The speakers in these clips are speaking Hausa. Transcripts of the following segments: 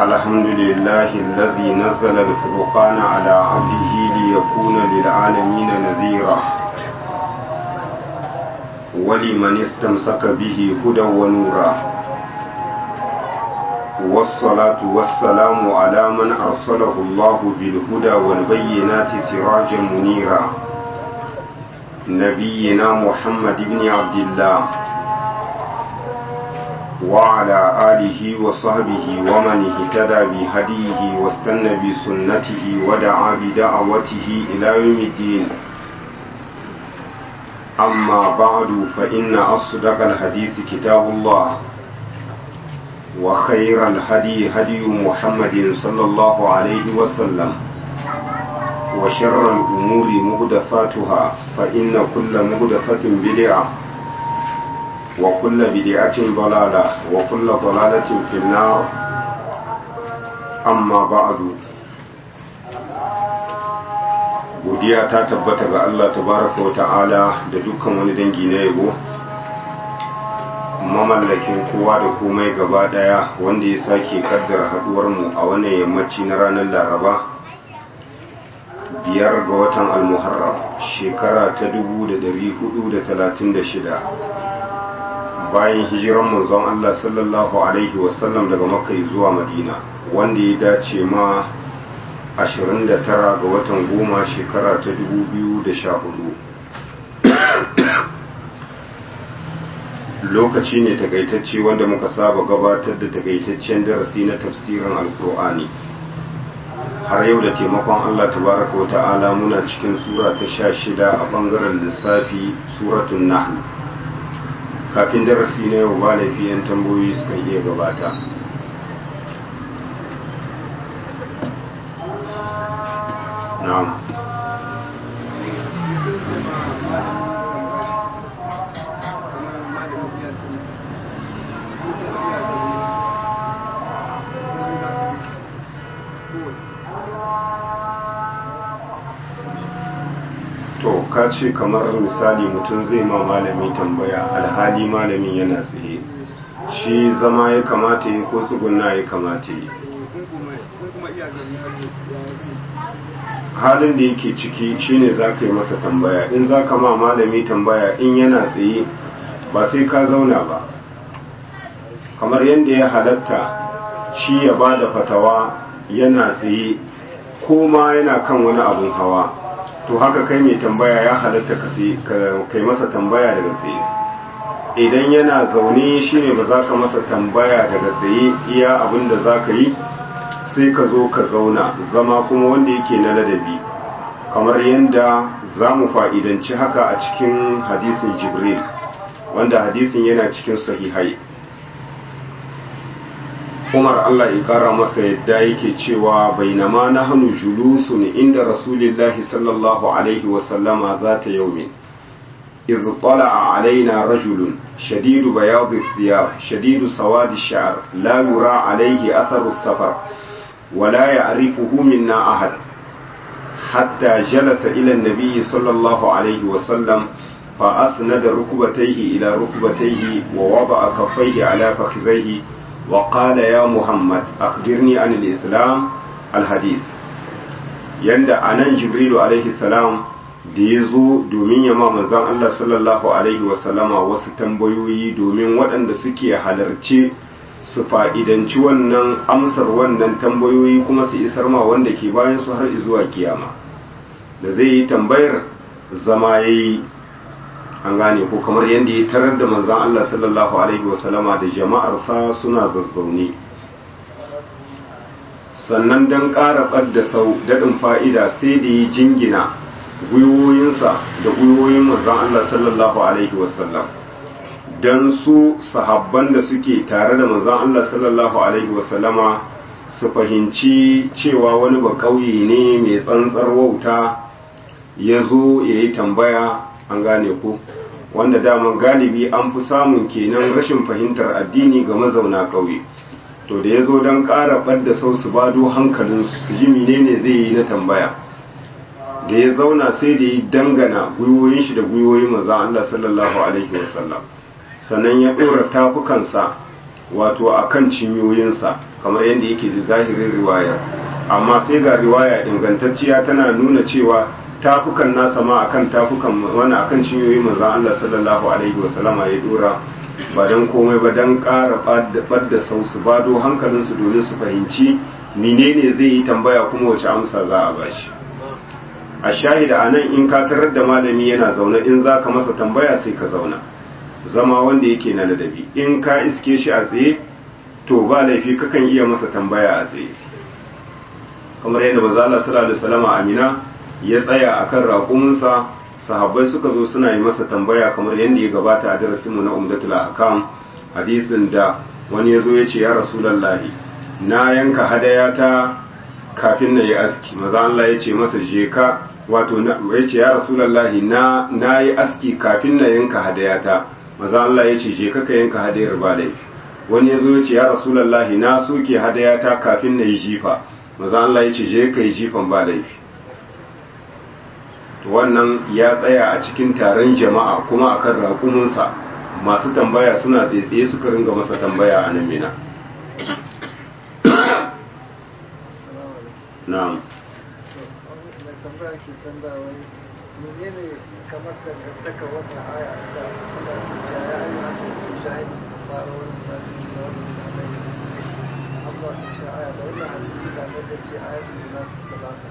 الحمد لله الذي نزل الفرقان على عبده ليكون للعالمين نذيرا ولمن استمسك به هدى ونورا والصلاة والسلام على من أرسله الله بالهدى والبينات سراجا منيرا نبينا محمد بن عبد الله وعلى آله وصحبه ومن اهتدى بهديه واستنى بسنته ودعا بدعوته إلى يوم الدين أما بعد فإن أصدق الحديث كتاب الله وخير الهدي هدي محمد صلى الله عليه وسلم وشر الأمور مهدثاتها فإن كل مهدثة بدعة وكل بدعة ضلالة وكل ضلالة في النار أما بعد godiya ta tabbata ga Allah tabaraka wa ta'ala da dukkan wani dangi na yabo mamallakin kowa da komai gaba daya wanda ya sake kaddara haduwar mu a wannan yammaci na ranar laraba biyar ga watan almuharram shekara ta 1436 bayan hijiran manzon Allah sallallahu alaihi wasallam daga makka zuwa madina wanda ya dace ma 29 ga watan goma shekara ta 2014 lokaci ne takaitacce wanda muka saba gabatar da takaitaccen darasi na tafsirin alkur'ani har yau da taimakon Allah tabaraka wa ta'ala muna cikin sura ta sha shida a bangaren lissafi suratun nahl kafin darasi na yau ba laifi 'yan tambayoyi suka iya gabata na'am to ka ce kamar misali mutum zai ma malami tambaya alhali malamin yana tsaye shi zama ya kamata yi ko tsuguna ya kamata yi halin da yake ciki shine za ka yi masa tambaya in za ka ma malami tambaya in yana tsaye ba sai ka zauna ba kamar yadda ya halatta shi ya ba da fatawa yana tsaye ko ma yana kan wani abun hawa to haka kai mai tambaya ya halatta ka kai masa tambaya daga tsaye idan yana zaune shine ba za ka masa tambaya daga tsaye iya abin da za ka yi sai ka zo ka zauna zama kuma wanda yake na ladabi kamar yadda za mu fa'idanci haka a cikin hadisin jibril wanda hadisin yana cikin sahihai umar allah ya kara masa yadda yake cewa bainama na hannu julusun inda rasulillahi sallallahu alaihi wasallama za ta yaumin إذ طلع علينا رجل شديد بياض الثياب شديد سواد الشعر لا يرى عليه أثر السفر ولا يعرفه منا أحد حتى جلس إلى النبي صلى الله عليه وسلم فأسند ركبتيه إلى ركبتيه ووضع كفيه على فخذيه وقال يا محمد أخبرني عن الإسلام الحديث يند أنا جبريل عليه السلام da ya zo domin ya ma manzan Allah sallallahu Alaihi wasallama wasu tambayoyi domin waɗanda suke halarce su fa'idanci wannan amsar wannan tambayoyi kuma su isar ma wanda ke bayan su har zuwa kiyama da zai yi tambayar zama ya yi an gane ko kamar yadda ya tarar da manzan Allah sallallahu Alaihi wasallama da jama'arsa suna zazzaune sannan don ƙara ɓadda sau daɗin fa'ida sai da ya jingina gwiwoyinsa da gwiwoyin manzan Allah sallallahu Alaihi wasallam don su sahabban da suke tare da manzan Allah sallallahu Alaihi wasallama su fahimci cewa wani ba ƙauye ne mai tsantsar wauta ya zo ya yi tambaya an gane ku wanda daman galibi an fi samun kenan rashin fahimtar addini ga mazauna ƙauye to da ya zo don ƙara ɓadda sau su bado hankalinsu su ji menene zai yi na tambaya da ya zauna sai da ya dangana gwiwoyin shi da gwiwoyin manzan Allah sallallahu alaihi wasallam sannan ya ɗora tafukansa wato akan cinyoyinsa kamar yadda yake da zahirin riwayar amma sai ga riwaya ingantacciya tana nuna cewa tafukan nasa ma akan tafukan wani akan cinyoyin manzon Allah sallallahu alaihi wasallama ya dora ba don komai ba don ƙara ɓadda sau su bado hankalinsu domin su fahimci menene zai yi tambaya kuma wace amsa za a bashi a shahida a nan in ka tarar da malami yana zaune in za ka masa tambaya sai ka zauna zama wanda yake na ladabi in ka iske shi a tsaye to ba laifi kakan iya masa tambaya a tsaye kamar yadda manzo Allah sallallahu alaihi wasallam Amina ya tsaya akan raƙuminsa sahabbai suka zo suna yi masa tambaya kamar yadda ya gabata a darasinmu na umdatul ahkam hadisin da wani ya zo ya ce ya rasulallahi na yanka hadayata kafin na yi aski maza Allah ya ce masa je ka wato ya ce ya rasulallahi na na yi aski kafin na yanka hadayata maza Allah ya ce je ka ka yanka hadayar ba laifi wani ya zo ya ce ya rasulallahi na soke hadayata kafin na yi jifa maza Allah ya ce je ka yi jifan ba laifi wannan ya tsaya a cikin taron jama'a kuma akan raƙuminsa masu tambaya suna tsaye suka ringa masa tambaya a nan mina na'am mai tambaya ke tambaya wani menene kamar dangantaka wannan aya da Allah ke cewa ya ayyuha annabi jahidu fara wani munafiqi na wani alaihi amma ta ce aya da wannan hadisi da annabi ce ayatul munafiq salata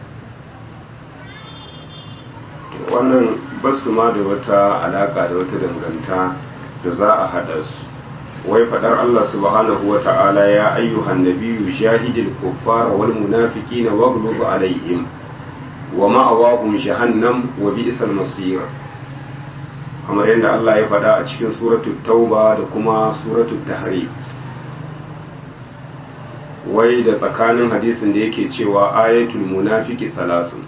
wannan basu ma da wata alaka da wata danganta da za a haɗa su wai faɗar Allah subhanahu wa ta'ala ya ayyuhan nabiyyu jahidil kuffara wal munafiqina waghlub alaihim wa ma'awahum jahannam wa bi'sal masir kamar yadda Allah ya faɗa a cikin suratul tauba da kuma suratul tahrim wai da tsakanin hadisin da yake cewa ayatul munafiki salasun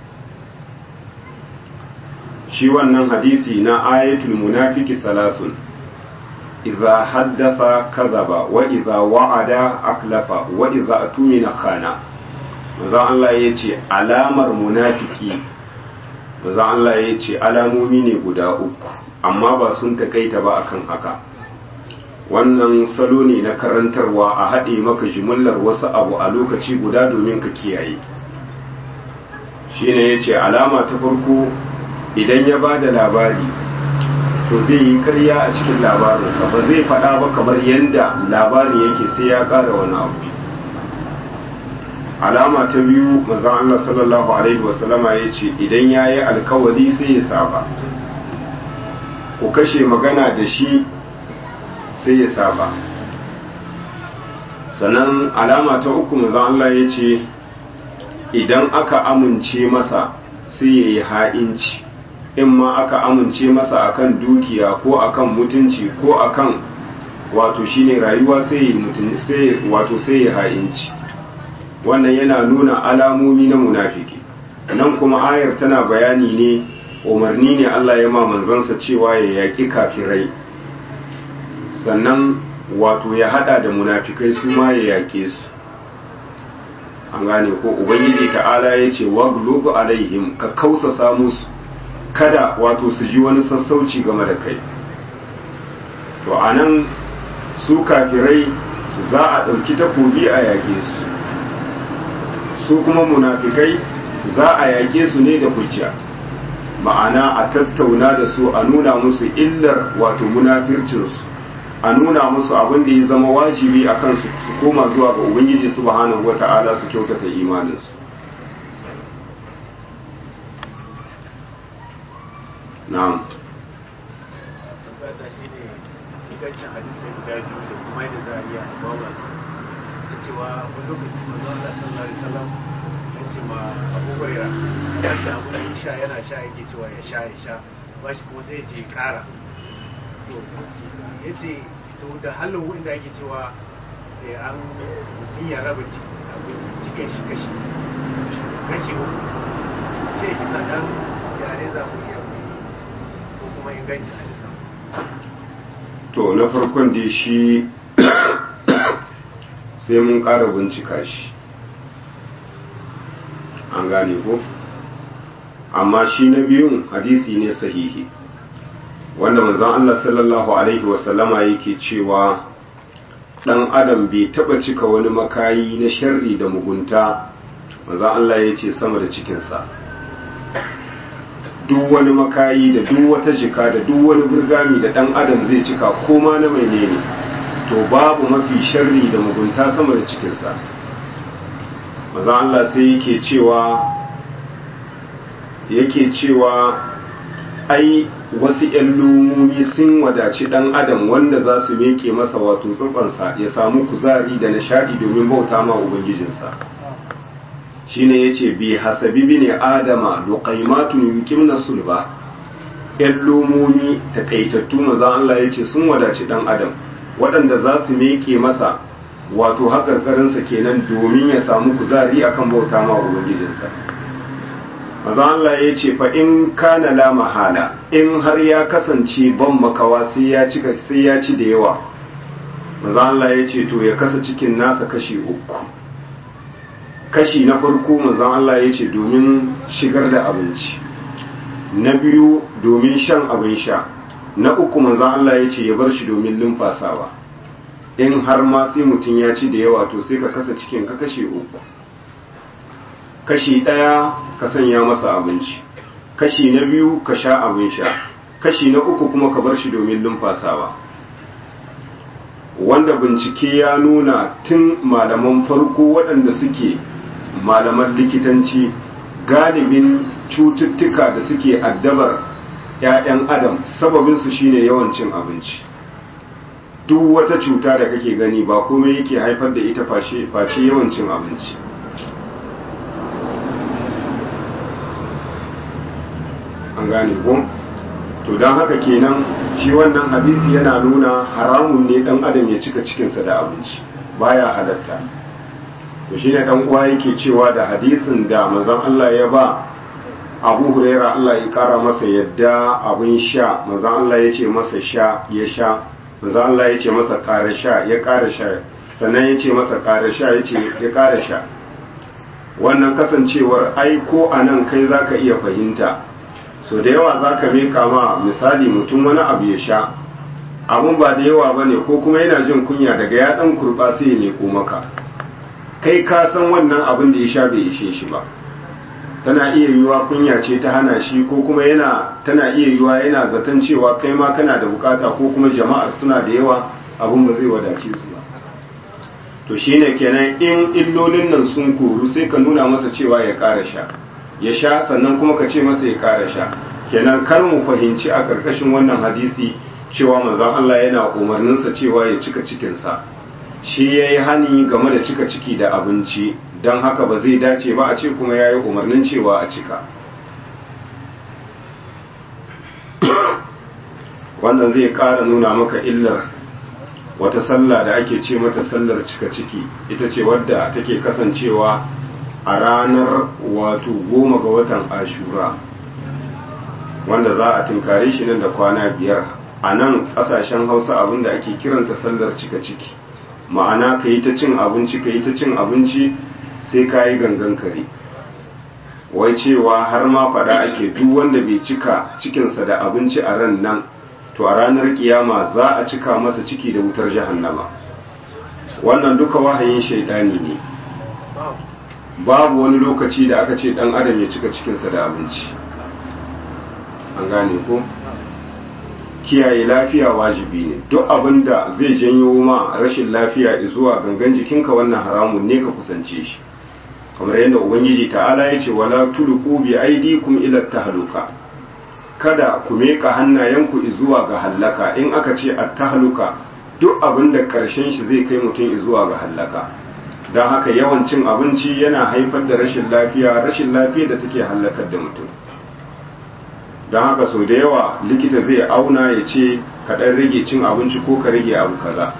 shi wannan hadisi na ayatul munafiki salasun idza haddatha kadhaba wa idza wa'ada aklafa wa idza atumina khana manzo Allah yace alamar munafiki manzo Allah yace alamomi ne guda uku amma ba sun takaita ba akan haka wannan salo ne na karantarwa a haɗe maka jimillar wasu abu a lokaci guda domin ka kiyaye shine yace alama ta farko idan ya ba da labari to zai yi karya a cikin labarinsa ba zai faɗa ba kamar yadda labarin yake sai ya ƙara wani abu alama ta biyu manzon Allah sallallahu alaihi wasallama ya ce idan ya yi alkawari sai ya saba ku kashe magana da shi sai ya saba sannan alama ta uku manzon Allah ya ce idan aka amince masa sai ya yi ha'inci in ma aka amince masa akan dukiya ko akan mutunci ko akan wato shine rayuwa sai sai wato sai ya ha'inci wannan yana nuna alamomi na munafiki nan kuma ayar tana bayani ne umarni ne Allah ya ma manzansa cewa ya yaƙi kafirai sannan wato ya hada da munafikai su ma ya yaƙe su an gane ko ubangiji ta'ala ya ce waglubu alaihim ka kausasa musu kada wato su ji wani sassauci game da kai to a nan su kafirai za a ɗauki takobi a yage su su kuma munafikai za a yage su ne da hujja ma'ana a tattauna da su a nuna musu illar wato munafircinsu a nuna musu abin da ya zama wajibi a kansu su koma zuwa ga ubangiji subhanahu wata'ala su kyautata imaninsu na'am tabbata shi ne ingancin hadisai guda biyu da kuma yadda za a iya bawa su da cewa wani lokaci manzo Allah sallallahu alaihi wasallam ya ce ma Abu Huraira ya shi abu da sha yana sha yake cewa ya sha ya sha ba shi kuma sai ya ce kara to ya ce to da halin wanda ake cewa an mutum ya raba cikin shi kashi kashi uku sai ki sadan yare za mu iya ko kuma ingancin hadisan to na farkon dai shi sai mun ƙara bincika shi an gane ko amma shi na biyun hadisi ne sahihi wanda manzon Allah sallallahu alaihi wasallama yake cewa ɗan adam bai taɓa cika wani makayi na sharri da mugunta maza Allah ya ce sama da cikinsa duk wani makayi da duk wata jika da duk wani burgami da ɗan adam zai cika koma na mai ne to babu mafi sharri da mugunta sama da cikinsa maza Allah sai yake cewa yake cewa ai wasu ‘yan lumomi sun wadaci ɗan adam wanda za su meke masa wato tsatsansa ya samu kuzari da nishaɗi domin bauta ma ubangijinsa shi ne ya ce bi hasabi bi ne adama luƙaimatun yukim na sulba ‘yan lumomi taƙaitattu maza Allah ya ce sun wadaci ɗan adam waɗanda za su meke masa wato haƙarƙarinsa kenan domin ya samu kuzari akan bauta ma ubangijinsa maza Allah ya ce fa in kana la mahala in har ya kasance ban makawa sai ya cika sai ya ci da yawa maza Allah ya ce to ya kasa cikin nasa kashi uku kashi na farko maza Allah ya ce domin shigar da abinci na biyu domin shan abin sha na uku maza Allah ya ce ya bar shi domin lumfasawa in har ma sai mutum ya ci da yawa to sai ka kasa cikin ka kashe uku kashi ɗaya ka sanya masa abinci kashi na biyu ka sha abin sha kashi na uku kuma ka bar shi domin lumfasawa wanda bincike ya nuna tun malaman farko waɗanda suke malaman likitanci galibin cututtuka da suke addabar 'ya'yan adam sababinsu shine yawan cin abinci duk wata cuta da kake gani ba komai yake haifar da ita face yawan cin abinci an gane ko to don haka kenan shi wannan hadisi yana nuna haramun ne dan adam ya cika cikinsa da abinci baya halatta to shi ne dan uwa yake cewa da hadisin da manzon Allah ya ba Abu Huraira Allah ya kara masa yadda abin sha manzon Allah ya ce masa sha ya sha manzon Allah ya ce masa kara sha ya kara sha sannan ya ce masa kara sha ya ce ya kara sha wannan kasancewar ai ko anan kai zaka iya fahimta so da yawa za ka meka ma misali mutum wani abu ya sha abun ba da yawa ba ne ko kuma yana jin kunya daga ya ɗan kurɓa sai ya meko maka kai ka san wannan abin da ya sha bai ishe shi ba tana iya yiwuwa kunya ce ta hana shi ko kuma yana tana iya yiwuwa yana zaton cewa kai ma kana da bukata ko kuma jama'ar suna da yawa abun ba zai wadace su ba to shine kenan in illolin nan sun koru sai ka nuna masa cewa ya ƙara sha ya sha sannan kuma ka ce masa ya ƙara sha kenan kar mu fahimci a ƙarƙashin wannan hadisi cewa manzon Allah yana umarninsa cewa ya cika cikinsa shi ya yi hani game da cika ciki da abinci don haka ba zai dace ba a ce kuma ya yi umarnin cewa a cika wannan zai ƙara nuna maka illar wata sallah da ake ce mata sallar cika ciki ita ce wadda take kasancewa a ranar wato goma ga watan ashura wanda za a tunkare shi nan da kwana biyar a nan ƙasashen hausa abinda ake kiranta sallar cika ciki ma'ana ka yi ta cin abinci ka yi ta cin abinci sai ka yi gangan kare wai cewa har ma fada ake duk wanda bai cika cikinsa da abinci a ran nan to a ranar kiyama za a cika masa ciki da wutar jahannama wannan duka wahayin shaidani ne babu wani lokaci da aka ce dan adam ya cika cikinsa da abinci an gane ko kiyaye lafiya wajibi ne duk abin da zai janyo ma rashin lafiya zuwa gangan jikinka wannan haramun ne ka kusance shi kamar yadda ubangiji ta'ala ya ce wala tulqu bi aydikum ila tahluka kada ku meka hannayenku zuwa ga hallaka in aka ce at-tahluka duk abin da karshen shi zai kai mutum zuwa ga hallaka don haka yawan cin abinci yana haifar da rashin lafiya rashin lafiya da take hallakar da mutum don haka sau da yawa likita zai auna ya ce ka ɗan rage cin abinci ko ka rage abu kaza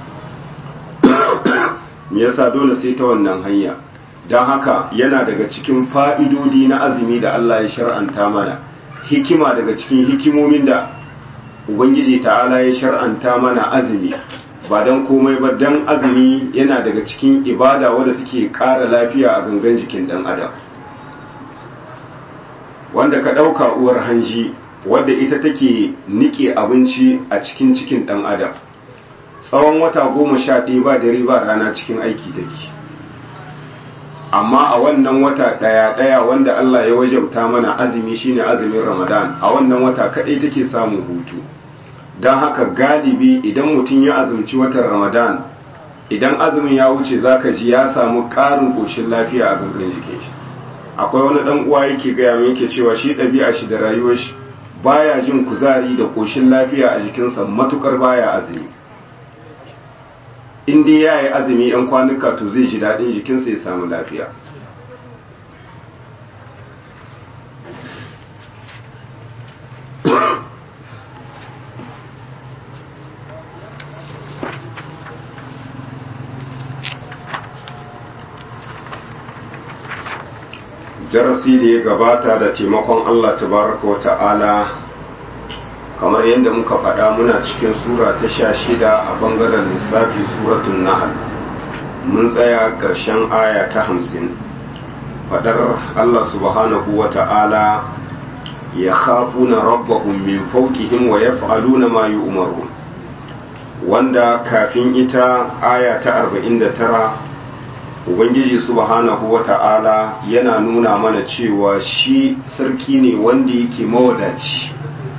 me yasa dole sai ta wannan hanya don haka yana daga cikin fa'idodi na azumi da Allah ya shar'anta mana hikima daga cikin hikimomin da ubangiji ta'ala ya shar'anta mana azumi ba don komai ba don azumi yana daga cikin ibada wadda take ƙara lafiya a gangan jikin ɗan adam wanda ka ɗauka uwar hanji wadda ita take niƙe abinci a cikin cikin ɗan adam tsawon wata goma sha ɗaya ba dare ba rana cikin aiki take amma a wannan wata ɗaya ɗaya wanda Allah ya wajabta mana azumi shine azumin Ramadan a wannan wata kaɗai take samun hutu don haka galibi idan mutum ya azumci watan Ramadan idan azumin ya wuce zaka ji ya samu ƙarin ƙoshin lafiya a gangan jikin shi akwai wani ɗan uwa yake gaya min yake cewa shi ɗabi'a shi da rayuwar shi baya jin kuzari da ƙoshin lafiya a jikinsa matukar baya azumi in dai ya yi azumi yan kwanuka to zai ji daɗin jikinsa ya samu lafiya darasi da ya gabata da taimakon Allah tabaraka wa ta'ala kamar yadda muka faɗa muna cikin sura ta sha shida a bangaren lissafi suratun nahal mun tsaya ƙarshen aya ta hamsin faɗar Allah subhanahu wa ta'ala ya khafuna rabbahum min fawqihim wa yaf'aluna ma yu'marun wanda kafin ita aya ta 49 ubangiji subhanahu wa ta'ala yana nuna mana cewa shi sarki ne wanda yake mawadaci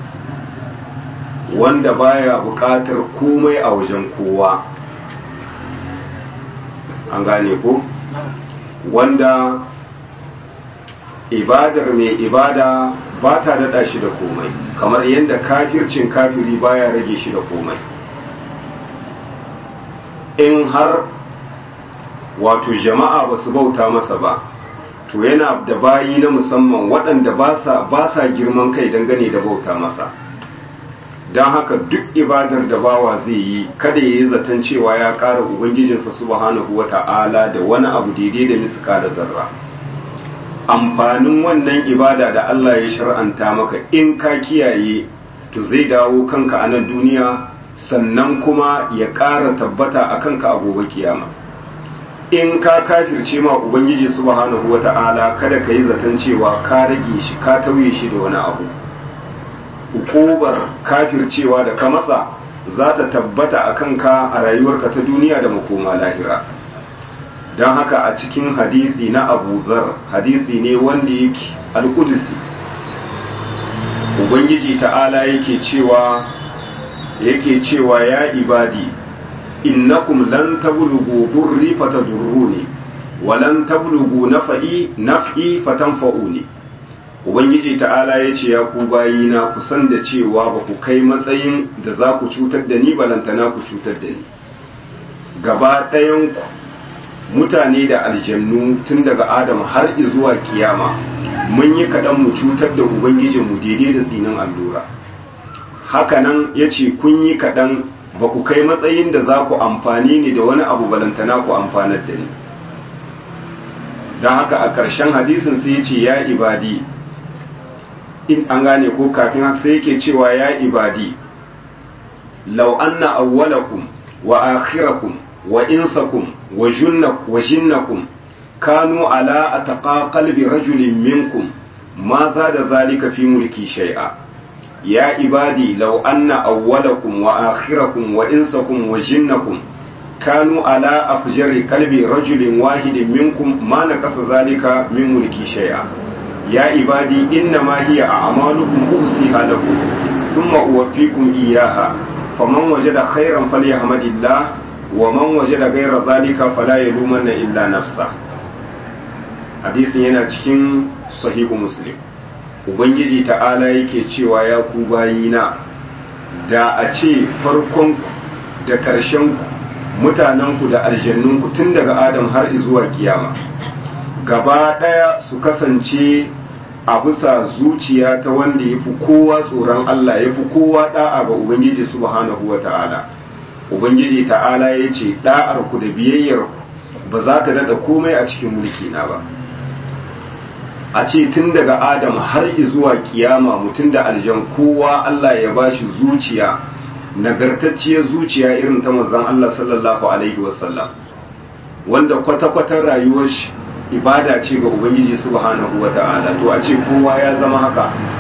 wanda baya buƙatar komai a wajen kowa an gane ko wanda ibadar mai ibada ba ta daɗa shi da komai kamar yadda kafircin kafiri baya rage shi da komai in har wato jama'a ba su bauta masa ba to yana da bayi na musamman waɗanda ba sa girman kai dangane da bauta masa don haka duk ibadar da bawa zai yi kada ya yi zaton cewa ya ƙara ubangijinsa subhanahu wa ta'ala da wani abu daidai da miska da zarra amfanin wannan ibada da Allah ya shar'anta maka in ka kiyaye to zai dawo kanka a nan duniya sannan kuma ya ƙara tabbata a kanka a gobe kiyama in ka kafirce ma ubangiji subhanahu wata'ala kada ka yi zaton cewa ka rage shi ka tauye shi da wani abu hukubar kafircewa da ka matsa za ta tabbata a kanka a rayuwarka ta duniya da makoma lahira don haka a cikin hadisi na abu zar hadisi ne wanda yake alkudusi ubangiji ta'ala yake cewa yake cewa ya ibadi innakum lan tablughu durri fatadurruni wa lan tablughu naf'i naf'i fatanfa'uni ubangiji ta'ala yace ya ku bayina ku san da cewa ba ku kai matsayin da za ku cutar da ni balantana ku cutar da ni gaba ɗayan ku mutane da aljannu tun daga adam har zuwa kiyama mun yi kaɗan mu cutar da ubangijinmu daidai da tsinin allura hakanan ya ce kun yi kaɗan ba ku kai matsayin da za ku amfani ni da wani abu balantana ku amfanar da ni don haka a ƙarshen hadisin sai ya ce ya ibadi in an gane ko kafin haka sai yake cewa ya ibadi lau anna awwalakum wa akhirakum wa insakum wa jinnakum kanu ala ataqa qalbi rajulin minkum ma zada zalika fi mulki shay'a ya ibadi law anna awwalakum wa akhirakum wa insakum wa jinnakum kanu ala afjari qalbi rajulin wahidin minkum ma naqasa zalika min mulki shay'a ya ibadi innama hiya a'malukum usiha lakum thumma uwaffikum iyyaha faman wajada khairan falyahmadillah wa man wajada ghayra zalika fala yalumanna illa nafsa hadisin yana cikin sahihu muslim ubangiji ta'ala yake cewa ya ku bayina da a ce farkonku da ƙarshenku mutanenku da aljannunku tun daga adam har zuwa kiyama gaba ɗaya su kasance a bisa zuciya ta wanda ya fi kowa tsoron Allah ya fi kowa ɗa'a ga Ubangiji subhanahu wa ta'ala Ubangiji ta'ala ya ce ɗa'arku da biyayyarku ba za ta daɗa komai a cikin mulki na ba a ce tun daga adam har zuwa kiyama mutum da aljan kowa Allah ya bashi zuciya nagartacciyar zuciya irin ta manzon Allah sallallahu alaihi wasallam wanda kwata-kwatan rayuwar shi ibada ce ga ubangiji subhanahu wata'ala to a ce kowa ya zama haka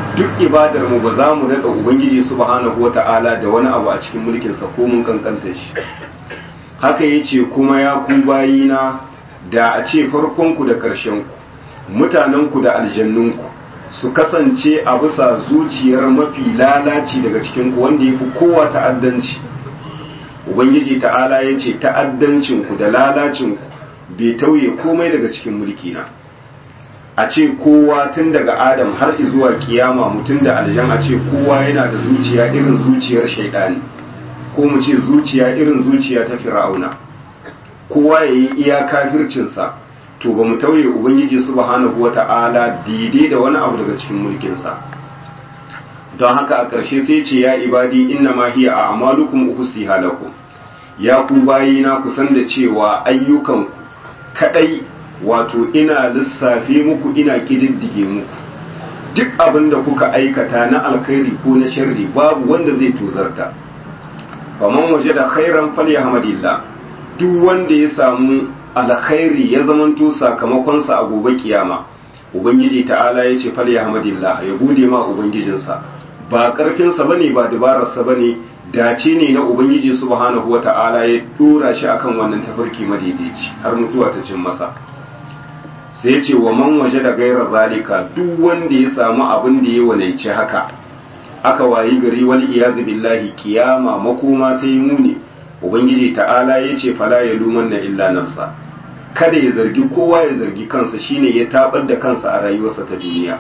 duk ibadar mu ba za mu daɗa ubangiji subhanahu wata'ala da wani abu a cikin mulkinsa ko mun kankanta shi haka ya ce kuma ya ku bayina da a ce farkonku da ƙarshenku mutanenku da aljannunku su kasance a bisa zuciyar mafi lalaci daga cikinku wanda ya fi kowa ta'addanci ubangiji ta'ala ya ce ta'addancinku da lalacinku bai tauye komai daga cikin mulkina a ce kowa tun daga adam har zuwa kiyama mutum da aljan a ce kowa yana da zuciya irin zuciyar shaidani ko mu ce zuciya irin zuciya ta fir'auna kowa ya yi iya kafircinsa to ba mu tauye ubangiji subhanahu wata'ala daidai da wani abu daga cikin mulkinsa don haka a ƙarshe sai ce ya ibadi inna ma hiya a amalukum uhsiha lakum ya ku bayina ku san da cewa ayyukanku kadai wato ina lissafe muku ina kididdige muku duk abin da kuka aikata na alkhairi ko na sharri babu wanda zai tozarta faman waje da khairan falyahmadillah duk wanda ya samu alkhairi ya zamanto sakamakonsa a gobe kiyama ubangiji ta'ala ya ce falyahmadillah ya gode ma ubangijinsa ba karfinsa bane ba dabararsa bane dace ne na ubangiji subhanahu wata'ala ya dora shi akan wannan tafarki madaidaici har mutuwa ta cin masa sai ce wa man waje da gairar zalika duk wanda ya samu abin da ya walaici haka aka wayi gari wal iyazu billahi kiyama makoma ta yi muni ubangiji ta'ala ya ce fala ya luman na illa nafsa kada ya zargi kowa ya zargi kansa shine ya tabar da kansa a rayuwarsa ta duniya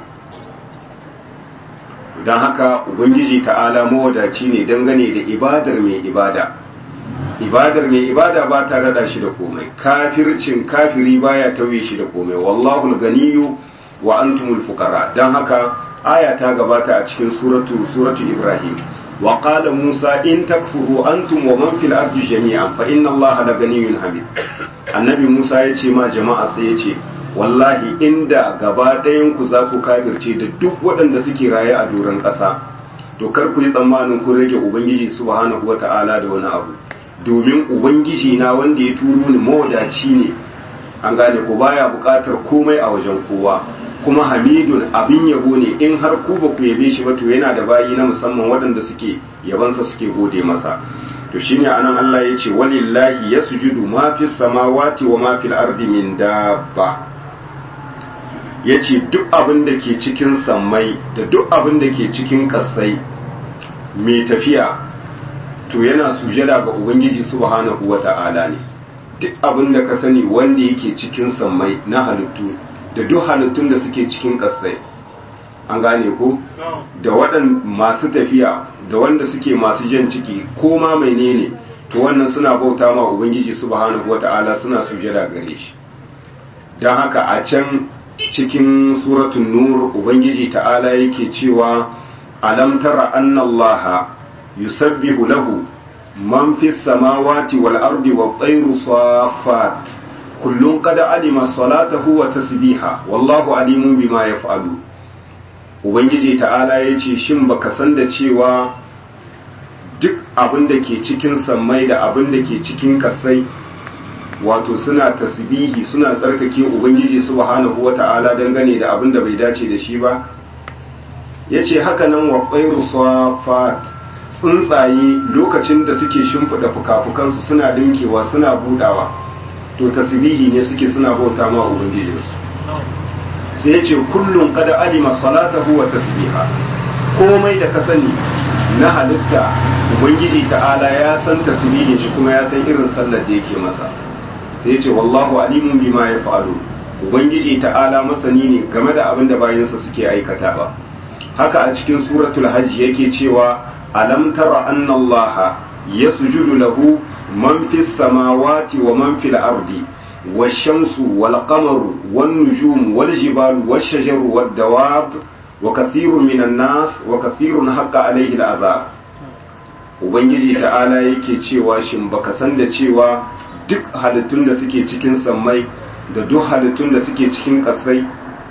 don haka ubangiji ta'ala mawadaci ne dangane da ibadar mai ibada ibadar mai ibada ba ta rada shi da komai kafircin kafiri baya tauye shi da komai wallahu ganiyu wa antumul fuqara dan haka aya ta gabata a cikin suratu suratu ibrahim wa qala musa in takfuru antum wa man fil ardi jami'an fa inna allaha la ganiyyun hamid annabi musa ya ce ma jama'a sai ya ce wallahi inda gaba ɗayan ku za ku kafirce da duk waɗanda suke raye a doron ƙasa to kar ku yi tsammanin kun rage ubangiji subhanahu wata'ala da wani abu domin ubangiji na wanda ya turo ni mawadaci ne an gane ko baya buƙatar komai a wajen kowa kuma hamidun abin yabo ne in har ku ba ku yabe shi ba to yana da bayi na musamman waɗanda suke yabansa suke gode masa to shine anan Allah ya ce walillahi yasjudu ma fis samawati wa ma fil ardi min dabba yace duk abin da ke cikin sammai da duk abin da ke cikin kasai mai tafiya to yana sujada ga ubangiji subhanahu wata'ala ne duk abin da ka sani wanda yake cikin sammai na halittu da duk halittun da suke cikin kasai an gane ko da waɗan masu tafiya da wanda suke masu jan ciki ko ma menene to wannan suna bauta ma ubangiji subhanahu wata'ala suna sujada gare shi don haka a can cikin suratun nur ubangiji ta'ala yake cewa alam tara annallaha yusabbihu lahu man fi samawati wal ardi wat tayru safat kullun qad alima salatahu wa tasbiha wallahu alimun bima yaf'alu ubangiji ta'ala yace shin baka san da cewa duk abin da ke cikin sammai da abin da ke cikin kasai wato suna tasbihi suna tsarkake ubangiji subhanahu wata'ala dangane da abin da bai dace da shi ba yace haka nan wa tsairu safat tsuntsaye lokacin da suke shimfiɗa fuka-fukansu suna dinkewa suna budawa to tasbihi ne suke suna bauta ma ubangijinsu sai yace kullum kada alima salatahu wa tasbiha komai da ka sani na halitta ubangiji ta'ala ya san tasbihin shi kuma ya san irin sallar da yake masa sai yace wallahu alimun bima yaf'alu ubangiji ta'ala masani ne game da abin da bayansa suke aikatawa haka a cikin suratul hajj yake cewa alam tara anna allaha yasjudu lahu man fis samawati wa man fil ardi والشمس والقمر والنجوم والجبال والشجر والدواب وكثير من الناس وكثير حق عليه العذاب ubangiji ta'ala yake cewa shin baka san da cewa duk halittun da suke cikin sammai da duk halittun da suke cikin ƙasai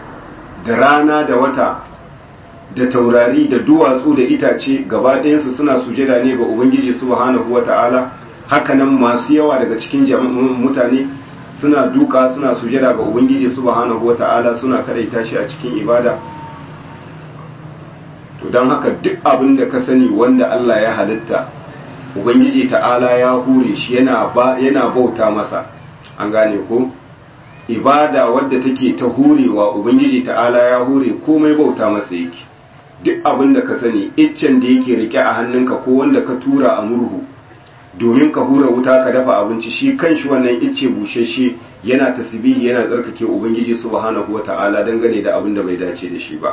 da rana da wata da taurari da duwatsu da itace gaba ɗayansu suna sujada ne ga ubangiji subhanahu wa ta'ala hakanan masu yawa daga cikin mutane suna duka suna sujada ga ubangiji subhanahu wa ta'ala suna kadaita shi a cikin ibada to don haka duk abin da ka sani wanda Allah ya halitta ubangiji ta'ala ya hure shi yana yana bauta masa an gane ko ibada wadda take ta hurewa ubangiji ta'ala ya hure komai bauta masa yake duk abin da ka sani iccen da yake rike a hannunka ko wanda ka tura a murhu domin ka hura wuta ka dafa abinci shi kanshi wannan icce bushashe yana tasbihi yana tsarkake ubangiji subhanahu wata'ala dangane da abin da bai dace da shi ba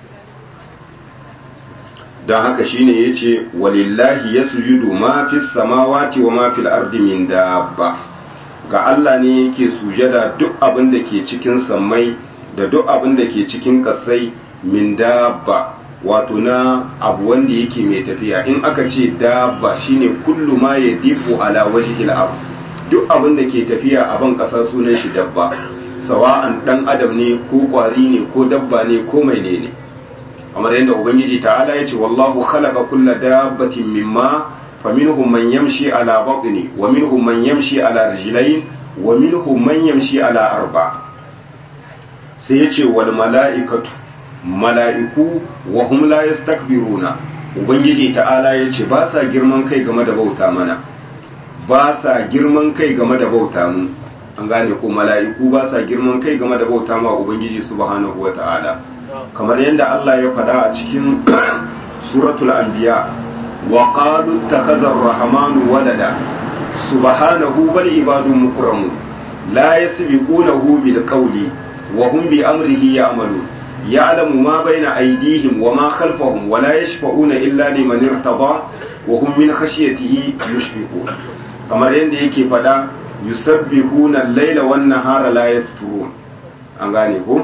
don haka shine yace walillahi yasjudu ma fis samawati wa ma fil ardi min dabba ga Allah ne yake sujada duk abin da ke cikin sammai da duk abin da ke cikin kasai min dabba wato na abu wanda yake mai tafiya in aka ce dabba shine kullu ma ya difu ala wajhil ard duk abin da ke tafiya a ban kasa sunan shi dabba sawa'an dan adam ne ko kwari ne ko dabba ne ko mai ne ne kamar yadda ubangiji ta'ala ya ce wallahu khalaqa kulla dabbatin mimma faminhum man yamshi ala batni wa minhum man yamshi ala rijlayn wa minhum man yamshi ala arba sai ya ce wal mala'ikatu mala'iku wa hum la yastakbiruna ubangiji ta'ala ya ce ba sa girman kai game da bauta mana ba sa girman kai game da bauta mu an gane ko mala'iku ba sa girman kai game da bauta ma ubangiji subhanahu wa ta'ala kamar yadda Allah ya faɗa a cikin suratul anbiya wa qalu takhadha ar-rahmanu walada subhanahu bal ibadun mukramu la yasbiqunahu bil qawli wa hum bi amrihi ya'malun يعلم ما بين أيديهم وما خلفهم ولا يشفعون إلا لمن ارتضى وهم من خشيته يشفقون kamar yadda yake fada yusabbihuna al-laila wan nahara la yafturun an gane ko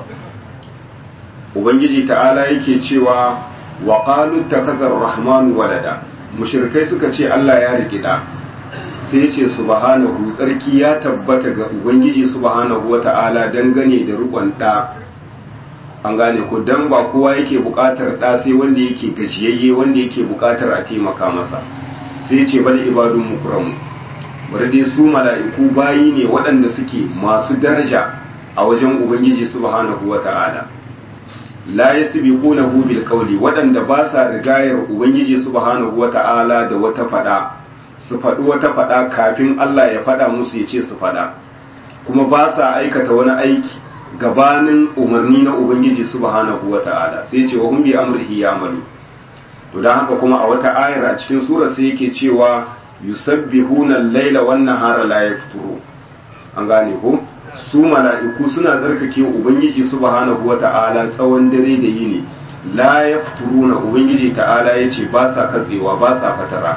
ubangiji ta'ala yake cewa wa qalu takadha ar-rahman walada mushrikai suka ce Allah ya rikida sai yace subhanahu tsarki ya tabbata ga ubangiji subhanahu wata'ala dangane da rukun da an gane ko dan ba kowa yake bukatar da sai wanda yake gajiyayye wanda yake bukatar a taimaka masa sai ce bal ibadun mukramu bari dai su mala'iku bayi ne waɗanda suke masu daraja a wajen ubangiji subhanahu wata'ala la yasbiqunahu bil qawli waɗanda ba sa rigayar ubangiji subhanahu wata'ala da wata fada su faɗi wata fada kafin Allah ya fada musu ya ce su fada kuma ba sa aikata wani aiki gabanin umarni na ubangiji subhanahu wata'ala sai ce wa hum bi amrihi ya'malu to dan haka kuma a wata ayar a cikin sura sai yake cewa yusabbihuna al-laila wan nahara la yafturu an gane ko su mala'iku suna tsarkake ubangiji subhanahu wata'ala tsawon dare da yini la yafturuna ubangiji ta'ala yace ba sa katsewa ba sa fatara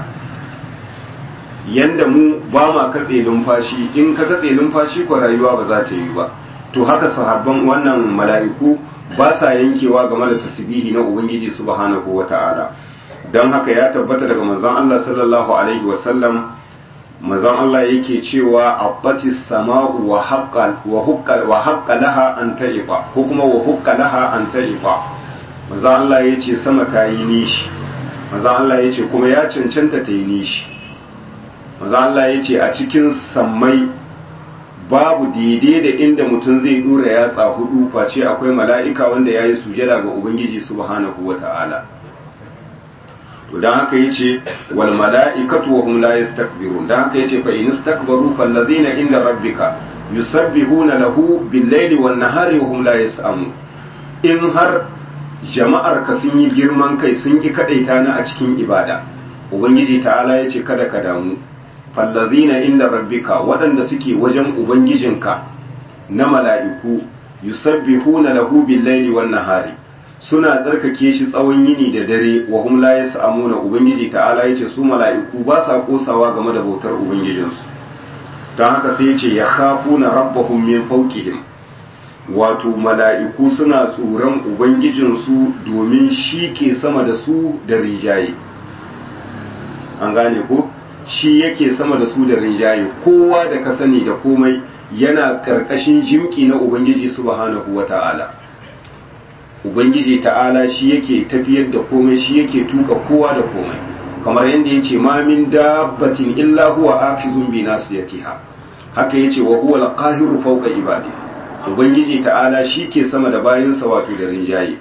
yanda mu ba ma katse numfashi in ka katse numfashi ko rayuwa ba za ta yi ba to haka sahabban wannan mala'iku ba sa yankewa game da tasbihi na ubangiji subhanahu wata'ala don haka ya tabbata daga manzon Allah sallallahu alaihi wasallam manzon Allah yake cewa abbati sama'u wa haqqal wa huqqal wa haqqa laha an ta'ifa ko kuma wa haqqa laha an ta'ifa manzon Allah yace sama ta yi nishi manzon Allah yace kuma ya cancanta ta yi nishi manzon Allah yace a cikin sammai babu daidai da inda mutum zai dora yatsa hudu face akwai mala'ika wanda ya yi sujada ga Ubangiji subhanahu wa ta'ala. To, don haka ya ce, wal mala'ikatu wa hum la yastakbirun don haka ya ce, fa'in istakbaru fallazina inda rabbika yusabbihuna lahu billaili wan nahari wa hum la yasamu in har jama'ar ka sun yi girman kai sun ki kadaita na a cikin ibada ubangiji ta'ala ya ce kada ka damu fallazina inda rabbika waɗanda suke wajen ubangijinka na mala'iku yusabbihuna lahu bil-laili wan-nahari suna tsarkake shi tsawon yini da dare wa hum la yas'amuna ubangiji ta'ala yace su mala'iku ba sa kosawa game da bautar ubangijinsu don haka sai yace ya khafuna rabbahum min fawqihim wato mala'iku suna tsoron ubangijinsu domin shi ke sama da su da rijaye an gane ko shi yake sama da su da rinjaye kowa da ka sani da komai yana karkashin jimki na ubangiji subhanahu wata'ala ubangiji ta'ala shi yake tafiyar da komai shi yake tuka kowa da komai kamar yadda ya ce ma min dabbatin illa huwa afizun bi nasiyatiha haka yace wa huwa al-qahiru fawqa ibadi ubangiji ta'ala shi ke sama da bayinsa wato da rinjaye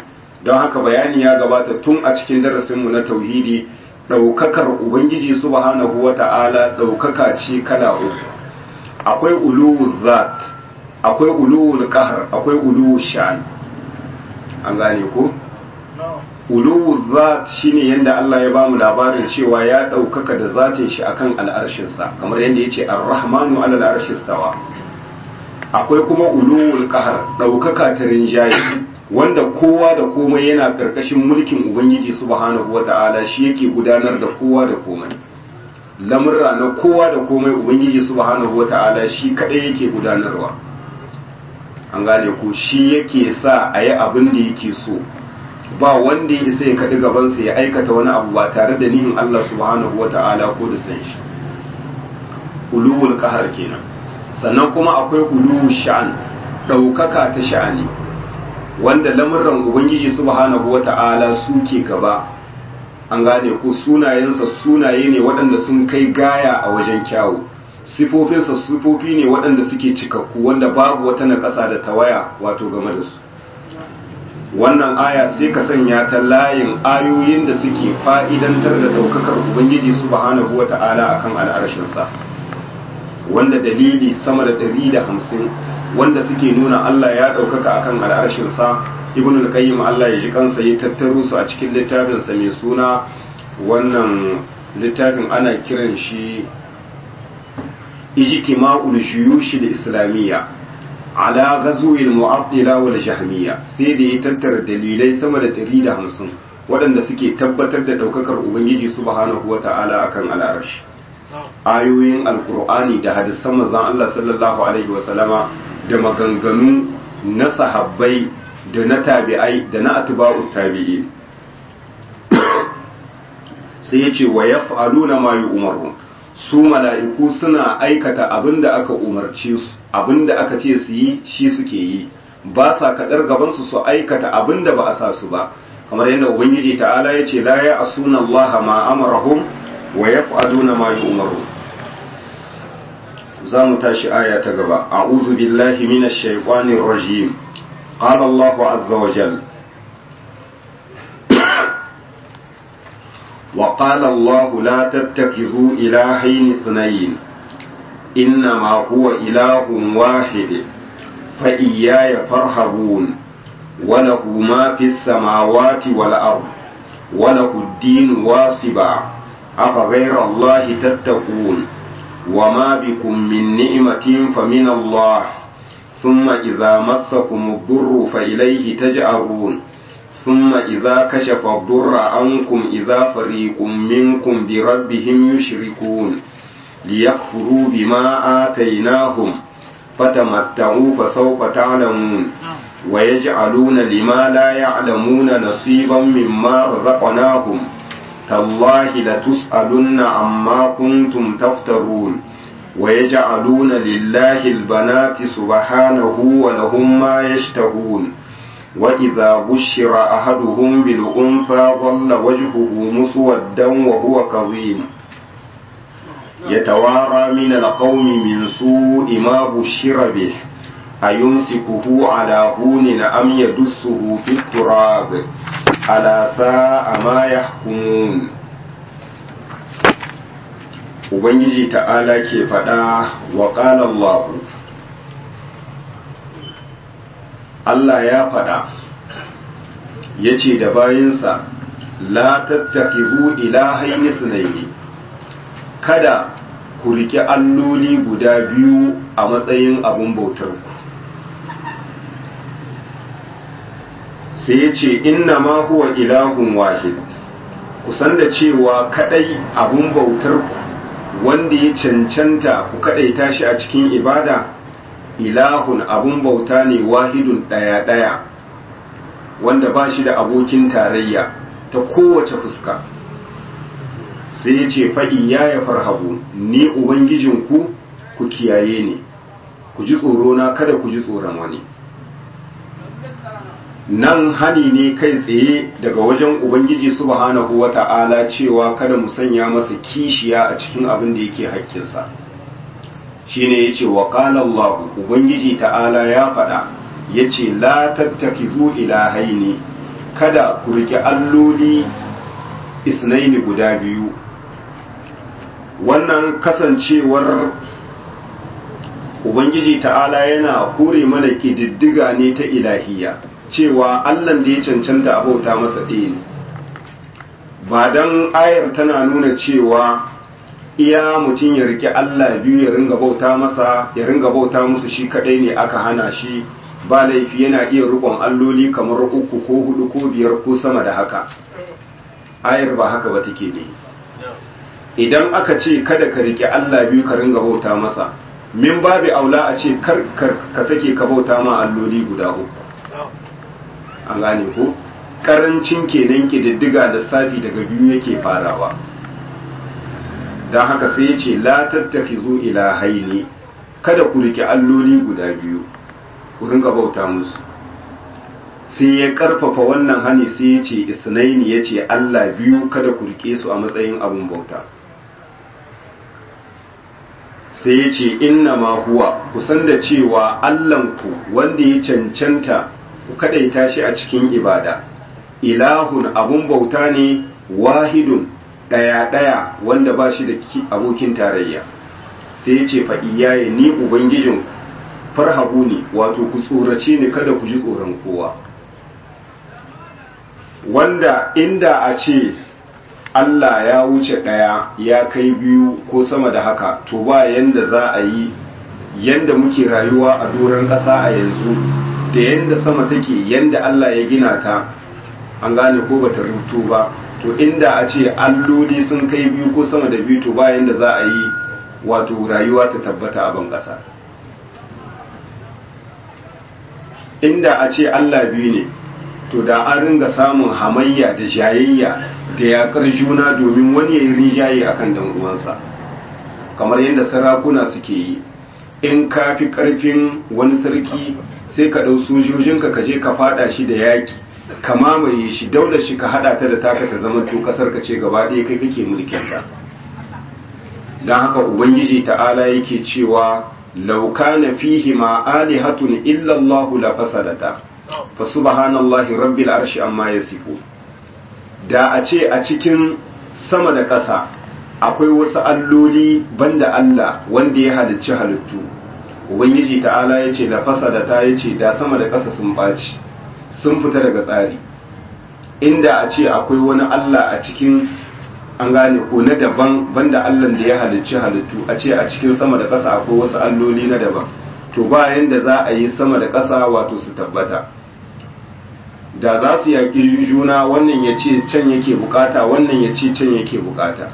don haka bayani ya gabata tun a cikin darasinmu na tauhidi ɗaukakar ubangiji subhanahu wa ta'ala ɗaukaka ce kala uku akwai uluwul zat akwai uluwul qahar akwai uluwul sha'an an gane ko uluwul zat shine yanda Allah ya bamu labarin cewa ya ɗaukaka da zatin shi akan al'arshinsa kamar yadda yace ar-rahmanu 'ala al-arshi stawa akwai kuma uluwul qahar ɗaukaka ta rinjaye wanda kowa da komai yana karkashin mulkin ubangiji subhanahu wata'ala shi yake gudanar da kowa da komai lamurra na kowa da komai ubangiji subhanahu wata'ala shi kadai yake gudanarwa an gane ko shi yake sa a yi abin da yake so ba wanda ya isa ya kaɗi gabansa ya aikata wani abu ba tare da nihin Allah subhanahu wata'ala ko da san shi uluwul qahar kenan sannan kuma akwai uluwul sha'an ɗaukaka ta sha'ani wanda lamurran ubangiji subhanahu wata'ala suke gaba an gane ko sunayensa sunaye ne waɗanda sun kai gaya a wajen kyawu sifofinsa sifofi ne waɗanda suke cikakku wanda babu wata naƙasa da tawaya wato game da su wannan aya sai ka sanya ta layin ayoyin da suke fa'idantar da ɗaukakar ubangiji subhanahu wata'ala akan al'arshinsa wanda dalili sama da ɗari da hamsin wanda suke nuna Allah ya ɗaukaka akan al'arshinsa ibn al-qayyim Allah ya ji kansa ya tattaro su a cikin littafinsa mai suna wannan littafin ana kiran shi ijtima'ul juyush al-islamiyya ala ghazwil mu'attila wal jahmiyya sai da ya tattara dalilai sama da 150 waɗanda suke tabbatar da ɗaukakar ubangiji subhanahu wata'ala akan al'arshi ayoyin alkur'ani da hadisan manzon Allah sallallahu alaihi wa sallama da maganganu na sahabbai da na tabi'ai da na atba'u tabi'i sai ya ce wa yaf'aluna ma yu'maru su mala'iku suna aikata abinda aka umarce su abinda aka ce su yi shi suke yi ba sa kadar gaban su su aikata abinda ba a sa su ba kamar yadda ubangiji ta'ala ya ce la ya asuna Allah ma amarahum wa yaf'aluna ma yu'maru za mu tashi aya ta gaba a'udhu billahi minash shaitanir rajim qala Allahu azza wa jalla وقال الله لا تتخذوا إلهين اثنين إنما هو إله واحد فإياي فارهبون وله ما في السماوات والأرض وله الدين واصبا أفغير الله تتقون وما بكم من نعمة فمن الله ثم إذا مسكم الضر فإليه تجأرون ثم إذا كشف الضر عنكم إذا فريق منكم بربهم يشركون ليكفروا بما آتيناهم فتمتعوا فسوف تعلمون ويجعلون لما لا يعلمون نصيبا مما رزقناهم تالله لتسألن عما كنتم تفترون ويجعلون لله البنات سبحانه ولهم ما يشتهون وإذا بشر أحدهم بالأنثى ظل وجهه مسودا وهو كظيم يتوارى من القوم من سوء ما بشر به أيمسكه على هون أم يدسه في التراب ألا ساء ما يحكمون Ubangiji ta'ala ke faɗa wa ƙalallahu Allah ya faɗa ya ce da bayinsa la tattakizu ilahaini sunaini kada ku riƙe alloli guda biyu a matsayin abun bautarku sai ya ce inna ma huwa ilahun wahid kusan da cewa kadai abun bautarku wanda ya cancanta ku kadaita shi a cikin ibada ilahun abun bauta ne wahidun ɗaya-ɗaya wanda ba shi da abokin tarayya ta kowace fuska sai ya ce fa'i ya ya farhabu ni ubangijinku ku kiyaye ni ku ji na kada ku ji tsoron wani nan hani ne kai tsaye daga wajen ubangiji subhanahu wata'ala cewa kada mu sanya masa kishiya a cikin abin da yake haƙƙinsa shine yace wa qala Allah ubangiji ta'ala ya faɗa yace la tattakizu ilahaini kada ku rike alloli isnaini guda biyu wannan kasancewar ubangiji ta'ala yana kore mana ƙididdiga ne ta ilahiya cewa allan da ya cancanta a bauta masa ɗaya ne ba don ayar tana nuna cewa iya mutum ya rike allah biyu ya ringa bauta masa ya ringa bauta musu shi kaɗai ne aka hana shi ba laifi yana iya rikon alloli kamar uku ko hudu ko biyar ko sama da haka ayar ba haka ba take ne idan aka ce kada ka rike allah biyu ka ringa bauta masa min babi aula a ce kar ka sake ka bauta ma alloli guda uku an gane ko karancin kenan kididdiga lissafi daga biyu yake farawa don haka sai ya ce la tattakizu ilahaini kada ku rike alloli guda biyu ku ringa bauta musu sai ya karfafa wannan hani sai ya ce isnaini ya ce allah biyu kada ku rike su a matsayin abin bauta sai ya ce inna ma huwa kusan da cewa Allahnku wanda ya cancanta ku kadaita shi a cikin ibada ilahun abun bauta ne wahidun ɗaya-ɗaya wanda ba shi da abokin tarayya sai ya ce fa'iyaye ni ubangijinku farhabu ne wato ku tsorace ni kada ku ji tsoron kowa wanda inda a ce Allah ya wuce ɗaya ya kai biyu ko sama da haka to ba yanda za a yi yanda muke rayuwa a doron ƙasa a yanzu da yanda sama take yanda Allah ya gina ta an gane ko bata rubuto ba to inda a ce alloli sun kai biyu ko sama da biyu to ba yanda za a yi wato rayuwa ta tabbata a ban ƙasa inda a ce Allah biyu ne to da an ringa samun hamayya da jayayya da yakar juna domin wani ya yi rinjaye a kan uwansa kamar yadda sarakuna suke yi in ka fi ƙarfin wani sarki sai ka ɗau sojojinka ka je ka fada shi da yaƙi ka mamaye shi daular shi ka haɗa ta da taka ta zama to ƙasar ka ce gaba ɗaya kai kake mulkinta don haka ubangiji ta'ala yake cewa lauka na fihi ma alihatun illallahu la fasadata fa subhanallahi rabbil arshi amma yasifu da a ce a cikin sama da ƙasa akwai wasu alloli banda Allah wanda ya halicci halittu ubangiji ta'ala ya ce da fasadata ya ce da sama da ƙasa sun ɓaci sun fita daga tsari inda a ce akwai wani Allah a cikin an gane ko na daban banda Allah da ya halicci halittu a ce a cikin sama da ƙasa akwai wasu alloli na daban to ba yanda za a yi sama da ƙasa wato su tabbata da za su yaƙi juna wannan ya ce can yake bukata wannan ya ce can yake bukata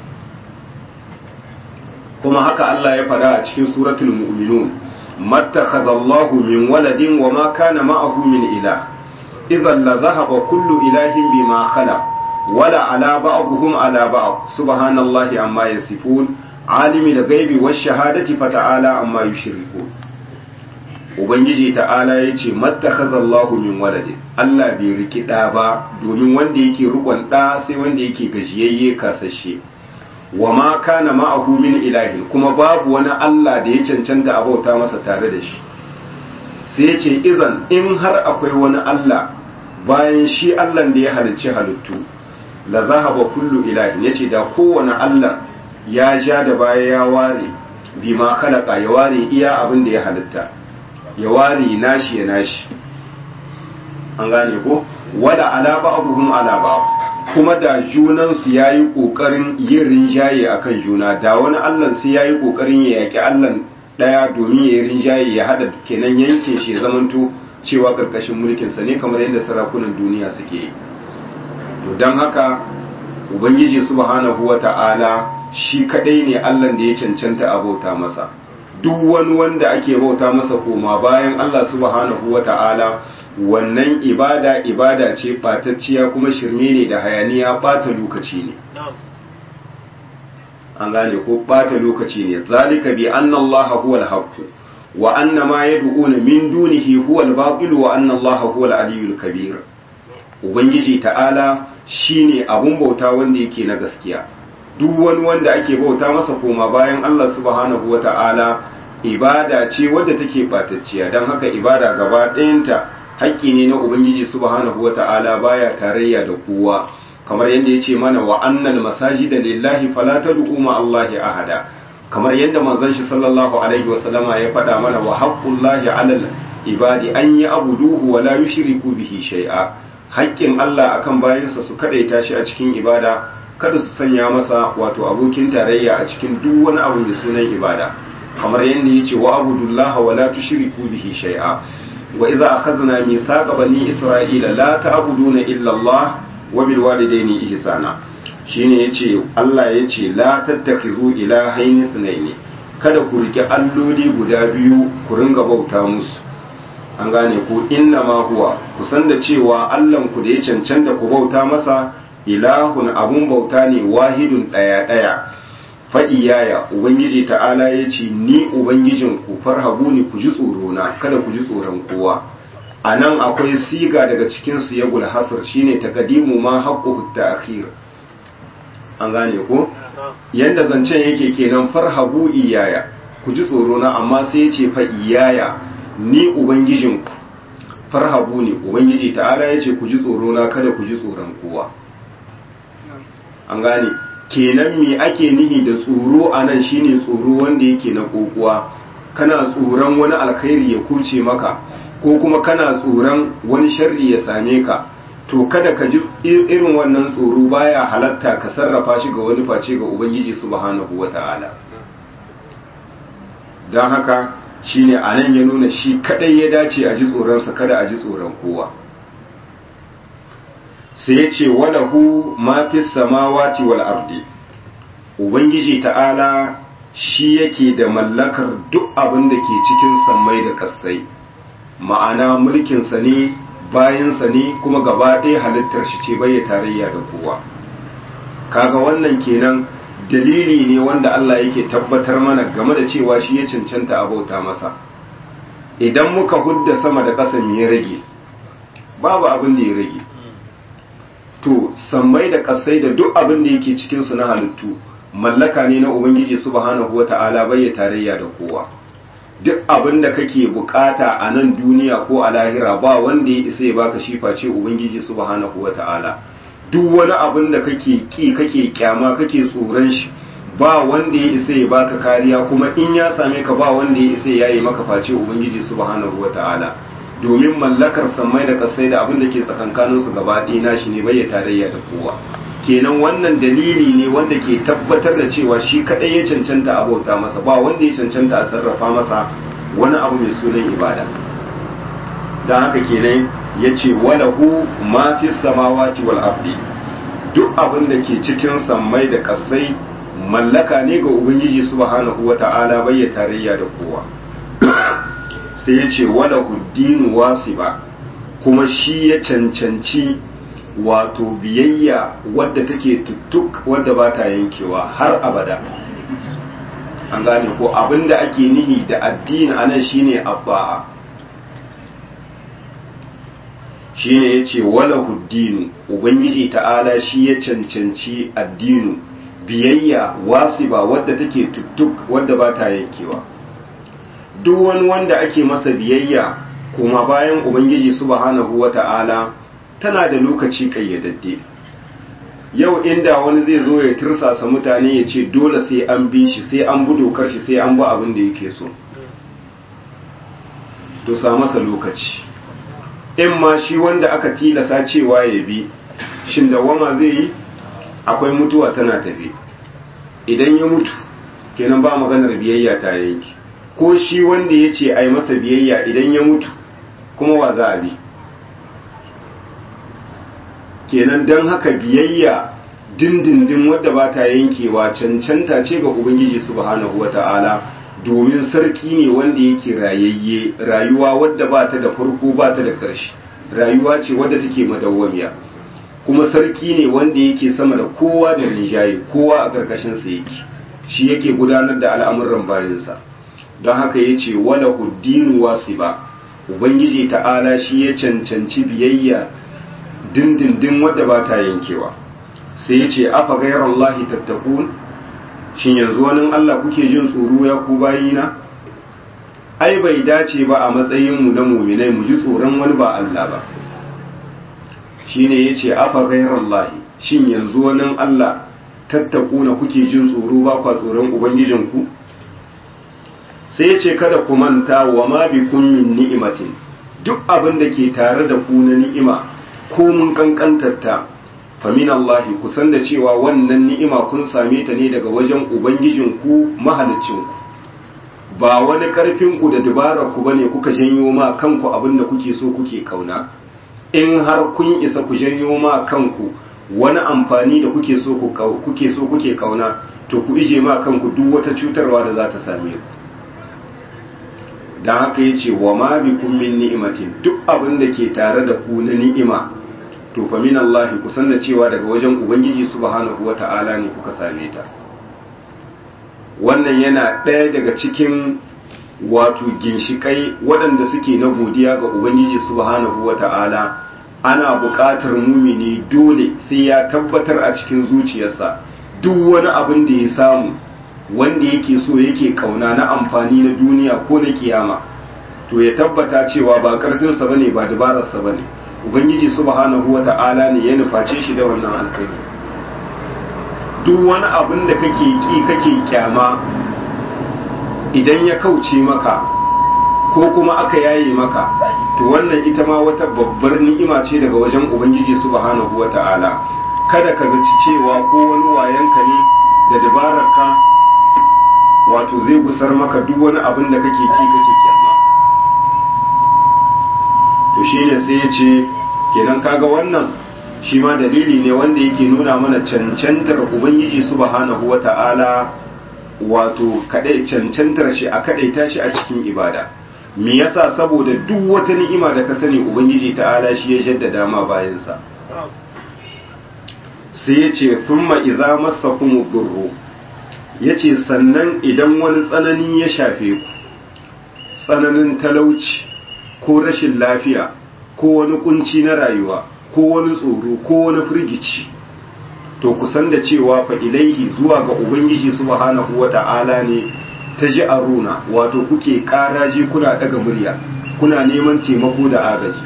kuma haka Allah ya faɗa a cikin suratul mu'minun mattakhadallahu min waladin wa ma kana ma'ahu min ilah idhan la dhahaba kullu ilahin bima khalaq wala ala ba'dhum ala ba'd subhanallahi amma yasifun alimi da gaibi wash shahadati fata'ala amma yushrikun ubangiji ta'ala ya ce mattakhazallahu min waladin Allah bai riki ɗa ba domin wanda yake rikon ɗa sai wanda yake gajiyayye kasashe wa ma kana ma'ahu min ilahin kuma babu wani Allah da ya cancanta a bauta masa tare da shi sai ya ce izan in har akwai wani Allah bayan shi Allah da ya halicci halittu la zahaba kullu ilahin yace da kowane Allah ya ja da baya ya ware bima khalaqa ya ware iya abin da ya halitta ya ware nashi ya nashi an gane ko wala ala ba'dhum ala ba'd kuma da junan su yayi kokarin yin rinjaye akan juna da wani Allah sai yayi kokarin ya yaki Allah daya domin ya yi rinjaye ya hada kenan yankin shi zamanto cewa karkashin mulkin sa ne kamar yadda sarakunan duniya suke yi to dan haka ubangiji subhanahu wata'ala shi kadai ne Allah da ya cancanta a bauta masa duk wani wanda ake bauta masa koma bayan Allah subhanahu wa ta'ala wannan ibada ibada ce ɓatacciya kuma shirme ne da hayaniya ɓata lokaci ne an gane ko ɓata lokaci ne zalika bi anna Allah huwa al-haqq wa anna ma yad'una min dunihi huwa al-batil wa anna Allah huwa al-aliyyul kabir ubangiji ta'ala shine abun bauta wanda yake na gaskiya duk wani wanda ake bauta masa koma bayan Allah subhanahu wa ta'ala ibada ce wadda take batacciya don haka ibada gaba ɗayanta haƙƙi ne na ubangiji subhanahu wata'ala baya tarayya da kowa kamar yadda yace mana wa annal masajida lillahi fala tad'u ma allahi ahada kamar yadda manzon shi sallallahu alaihi wasallama ya faɗa mana wa haqqullahi 'alal ibadi an yi abuduhu wa la yushriku bihi shay'a haƙƙin Allah akan bayansa su kadaita shi a cikin ibada kada su sanya masa wato abokin tarayya a cikin duk wani abu mai sunan ibada kamar yadda yace wa abudullaha wa la tushriku bihi shay'a wa idza akhadna mithaqa bani isra'ila la ta'buduna illa Allah wa bil walidayni ihsana shine yace Allah yace la tattakhizu ilahaini sunaini kada ku rike alloli guda biyu ku ringa bauta musu an gane ku inna ma huwa ku san da cewa Allahn ku da ya cancanta ku bauta masa ilahun abun bauta ne wahidun daya daya fa iyaya ubangiji ta'ala ya ce ni ubangijin ku farhabu ni ku ji tsoro na kada ku ji tsoron kowa a nan akwai siga daga cikin su ya hasr shine taqdimu ma haqqu ta'khir an gane ko yanda zancen yake kenan farhabu iyaya ku ji tsoro na amma sai ya ce fa iyaya ni ubangijinku farhabu ne ubangiji ta'ala ya ce ku ji tsoro na kada ku ji tsoron kowa an gane kenan me ake nihi da tsoro a nan shine tsoro wanda yake na kokuwa kana tsoron wani alkhairi ya kuce maka ko kuma kana tsoron wani sharri ya same ka to kada ka ji irin wannan tsoro baya halatta ka sarrafa shi ga wani face ga ubangiji subhanahu wata'ala don haka shine a nan ya nuna shi kadai ya dace a ji tsoronsa kada a ji tsoron kowa sai ya ce walahu ma fi samawati wal ardi ubangiji ta'ala shi yake da mallakar duk abin da ke cikin sammai da kassai ma'ana mulkinsa ne bayansa ne kuma gaba ɗaya halittar shi ce bai tarayya da kowa kaga wannan kenan dalili ne wanda Allah yake tabbatar mana game da cewa shi ya cancanta a bauta masa idan muka hudda sama da ƙasa me ya rage babu abin da ya rage to sammai da ƙasai da duk abin da yake cikin su na halittu mallaka ne na ubangiji subhanahu wata'ala bai tarayya da kowa duk abin da kake bukata a nan duniya ko a lahira ba wanda ya isa ya baka shi face ubangiji subhanahu wata'ala duk wani abin da kake ki kake kyama kake tsoron shi ba wanda ya isa ya baka kariya kuma in ya same ka ba wanda ya isa ya yi maka face ubangiji subhanahu wata'ala domin mallakar sammai da kasai da abin da ke tsakankanin su gaba ɗaya nashi ne bai ya tarayya da kowa kenan wannan dalili ne wanda ke tabbatar da cewa shi kadai ya cancanta a bauta masa ba wanda ya cancanta a sarrafa masa wani abu mai sunan ibada don haka kenan ya ce walahu ma fi samawati wal ardi duk abin da ke cikin sammai da kasai mallaka ne ga ubangiji subhanahu wata'ala bai ya tarayya da kowa sai ya ce walahu dinu wasiba kuma shi ya cancanci wato biyayya wadda take tuttuk wadda ba ta yankewa har abada an gane ko abinda ake nihi da addini anan shine abba'a shine yace wala huddinu ubangiji ta'ala shi ya cancanci addinu biyayya wasiba wadda take tuttuk wadda ba ta yankewa duk wani wanda ake masa biyayya kuma bayan ubangiji subhanahu wata'ala tana da lokaci kayyadadde yau inda wani zai zo ya tirsasa mutane ya ce dole sai an bi shi sai an bi dokar shi sai an bi abin da yake so to sa masa lokaci in ma shi wanda aka tilasa cewa ya bi shin dawama zai yi akwai mutuwa tana tafe idan ya mutu kenan ba maganar biyayya ta yanki ko shi wanda ya ce a yi masa biyayya idan ya mutu kuma wa za a bi kenan don haka biyayya dindindin wadda ba ta yankewa cancanta ce ga ubangiji subhanahu wata'ala domin sarki ne wanda yake rayayye rayuwa wadda ba ta da farko ba ta da ƙarshe rayuwa ce wadda take madawwamiya kuma sarki ne wanda yake sama da kowa da rinjaye kowa a ƙarƙashinsa yake shi yake gudanar da al'amuran bayansa don haka ya ce wala huddinu wasiba ubangiji ta'ala shi ya cancanci biyayya dindindin wadda ba ta yankewa sai ya ce afa gairar Allahi tattakun shin yanzu wani Allah kuke jin tsoro ya ku bayina ai ai bai dace ba a matsayinmu na muminai mu ji tsoron wani ba Allah ba shine yace afa ghairallahi shin yanzu wani Allah tattakuna kuke jin tsoro ba kwa tsoron ubangijinku sai yace kada ku manta wa ma bikum min ni'matin duk abin da ke tare da ku na ni'ima ko mun kankantarta famin Allah ku san da cewa wannan ni'ima kun same ta ne daga wajen ubangijinku mahalicinku ba wani karfinku da dabarar ku bane kuka janyo ma kanku abin da kuke so kuke kauna in har kun isa ku janyo ma kanku wani amfani da kuke so kuke so kuke kauna to ku ije ma kanku duk wata cutarwa da za ta same ku dan haka yace wa ma bikum min ni'matin duk abin da ke tare da ku na ni'ima to fa min Allah ku san da cewa daga wajen ubangiji subhanahu wata'ala ne kuka same ta wannan yana ɗaya daga cikin wato ginshikai waɗanda suke na godiya ga ubangiji subhanahu wata'ala ana buƙatar mumini dole sai ya tabbatar a cikin zuciyarsa duk wani abin da ya samu wanda yake so yake kauna na amfani na duniya ko na kiyama to ya tabbata cewa ba ƙarfinsa bane ba dabararsa bane ubangiji subhanahu wata'ala ne ya nuface shi da wannan alkhairi duk wani abin da kake ki kake kyama idan ya kauce maka ko kuma aka yaye maka to wannan ita ma wata babbar ni'ima ce daga wajen ubangiji subhanahu wata'ala kada ka zaci cewa ko wani wayanka ne da dabararka wato zai gusar maka duk wani abin da kake ki kake kyama to shine sai ya ce kenan kaga wannan shi ma dalili ne wanda yake nuna mana cancantar ubangiji subhanahu wata'ala wato kadai cancantar shi a kadaita shi a cikin ibada me yasa saboda duk wata ni'ima da ka sani ubangiji ta'ala shi ya jaddada ma bayansa sai ya ce thumma idza massakum durru yace sannan idan wani tsanani ya shafe ku tsananin talauci ko rashin lafiya ko wani kunci na rayuwa ko wani tsoro ko wani firgici to kusan da cewa fa ilaihi zuwa ga ubangiji subhanahu wata'ala ne ta ji aruna wato kuke karaji kuna daga murya kuna neman taimako da agaji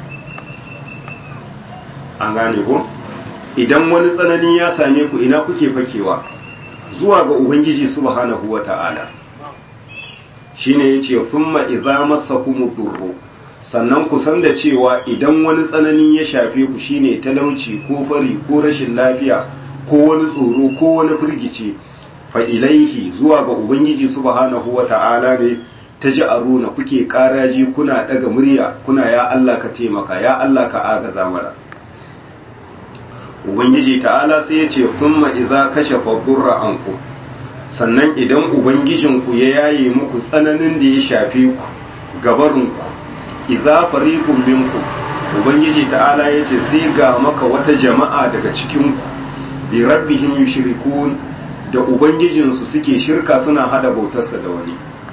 an gane ko idan wani tsanani ya same ku ina kuke fakewa zuwa ga ubangiji subhanahu wata'ala shine yace thumma idza massakum durru sannan ku san da cewa idan wani tsanani ya shafe ku shine talauci ko fari ko rashin lafiya ko wani tsoro ko wani firgici fa ilaihi zuwa ga ubangiji subhanahu wata'ala ne ta ji aruna kuke karaji kuna daga murya kuna ya Allah ka taimaka ya Allah ka agaza mana ubangiji ta'ala sai ya ce thumma idza kashafa durra ankum sannan idan ubangijinku ya yaye muku tsananin da ya shafe ku gabarinku idza fariqun minkum ubangiji ta'ala yace sai ga maka wata jama'a daga cikin ku bi rabbihim yushrikun da ubangijinsu suke shirka suna hada bautarsa da wani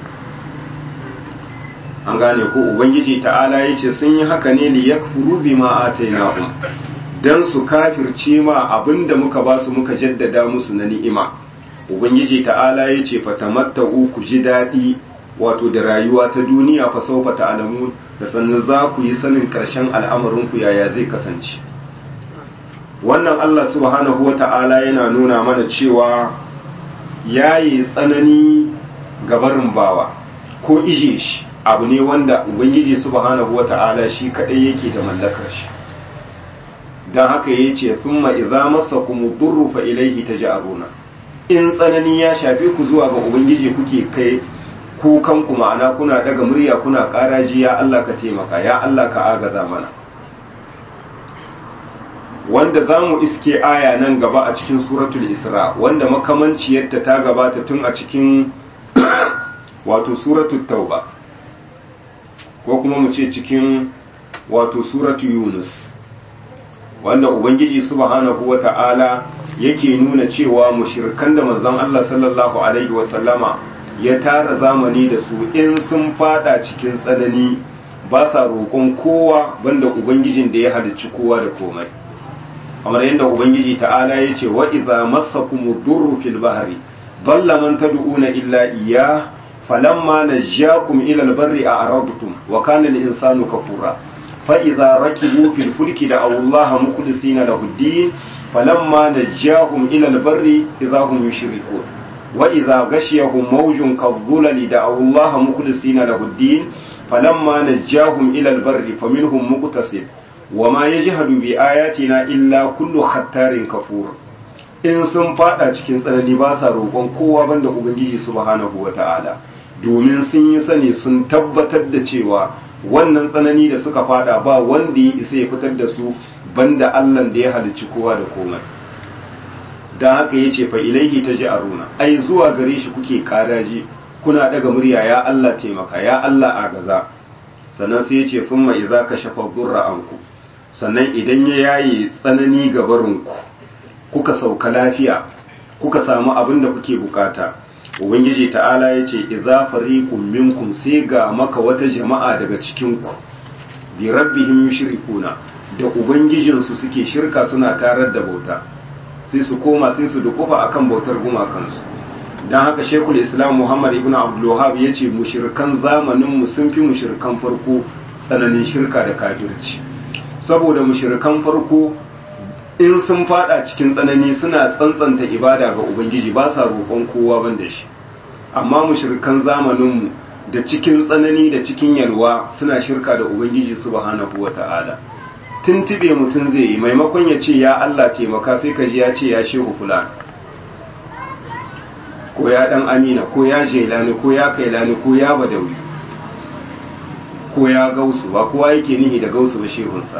an gane ko ubangiji ta'ala yace sun yi haka ne li yakfuru bima atainahum dan su kafirce ma abinda muka ba su muka jaddada musu na ni'ima ubangiji ta'ala yace fatamatta'u ku ji dadi wato da rayuwa ta duniya fa saufa ta'lamun da sannan za ku yi sanin ƙarshen al'amarinku yaya zai kasance wannan Allah subhanahu wa ta'ala yana nuna mana cewa yayi tsanani gabarin bawa ko ije shi abu ne wanda ubangiji subhanahu wa ta'ala shi kadai yake da mallakar shi don haka ya ce thumma idza massakum durru fa ilayhi taj'aruna in tsanani ya shafe ku zuwa ga ubangiji kuke kai kukanku ma'ana kuna daga murya kuna ƙaraji ya Allah ka taimaka ya Allah ka agaza mana wanda za mu iske aya nan gaba a cikin suratul isra wanda makamanciyarta ta gabata tun a cikin wato suratul tauba ko kuma mu ce cikin wato suratul yunus wanda ubangiji subhanahu wata'ala yake nuna cewa mushrikan da manzon Allah sallallahu alaihi wasallama ya tara zamani da su in sun fada cikin tsanani ba sa roƙon kowa banda ubangijin da ya halicci kowa da komai kamar yadda ubangiji ta'ala ya ce wa idza massakum durru fil bahri dalla man tad'una illa iyyah falamma najjakum ila albarri a'radtum wa kana al-insanu kafura fa idza rakibu fil fulki da Allah mukhlisina lahu ad-din falamma najjahum ila albarri idza hum yushrikun wa idza ghashiyahum mawjun kadhulali da Allah mukhlisina lahu ad-din falamma najjahum ila albarri faminhum muqtasid wa ma yajhadu bi ayatina illa kullu khattarin kafur in sun fada cikin tsanani ba sa roƙon kowa banda ubangiji subhanahu wata'ala domin sun yi sani sun tabbatar da cewa wannan tsanani da suka fada ba wanda ya isa ya fitar da su banda Allah da ya halicci kowa da komai dan haka yace fa ilaihi taj'aruna ai zuwa gare shi kuke karaji kuna daga murya ya Allah taimaka ya Allah agaza sannan sai yace thumma idza kashafa dhurra anku sannan idan ya yaye tsanani ga barinku kuka sauka lafiya kuka samu abin da kuke bukata ubangiji ta'ala ya ce idza fariqun minkum sai ga maka wata jama'a daga cikin ku bi rabbihim yushrikuna da ubangijin su suke shirka suna tarar da bauta sai su koma sai su dukufa akan bautar gumakansu dan haka shekul islam muhammad ibn abdul wahhab yace mushrikan zamanin mu sun fi mushrikan farko tsananin shirka da kafirci saboda mushrikan farko in sun fada cikin tsanani suna tsantsanta ibada ga ubangiji ba sa roƙon kowa ban da shi amma mushrikan zamaninmu da cikin tsanani da cikin yalwa suna shirka da ubangiji subhanahu wata'ala tuntube mutum zai yi maimakon ya ce ya Allah taimaka sai ka ji ya ce ya shehu fulan ko ya dan amina ko ya jelani ko ya kailani ko ya badawi ko ya gausu ba kowa yake nihi da gausu ba shehunsa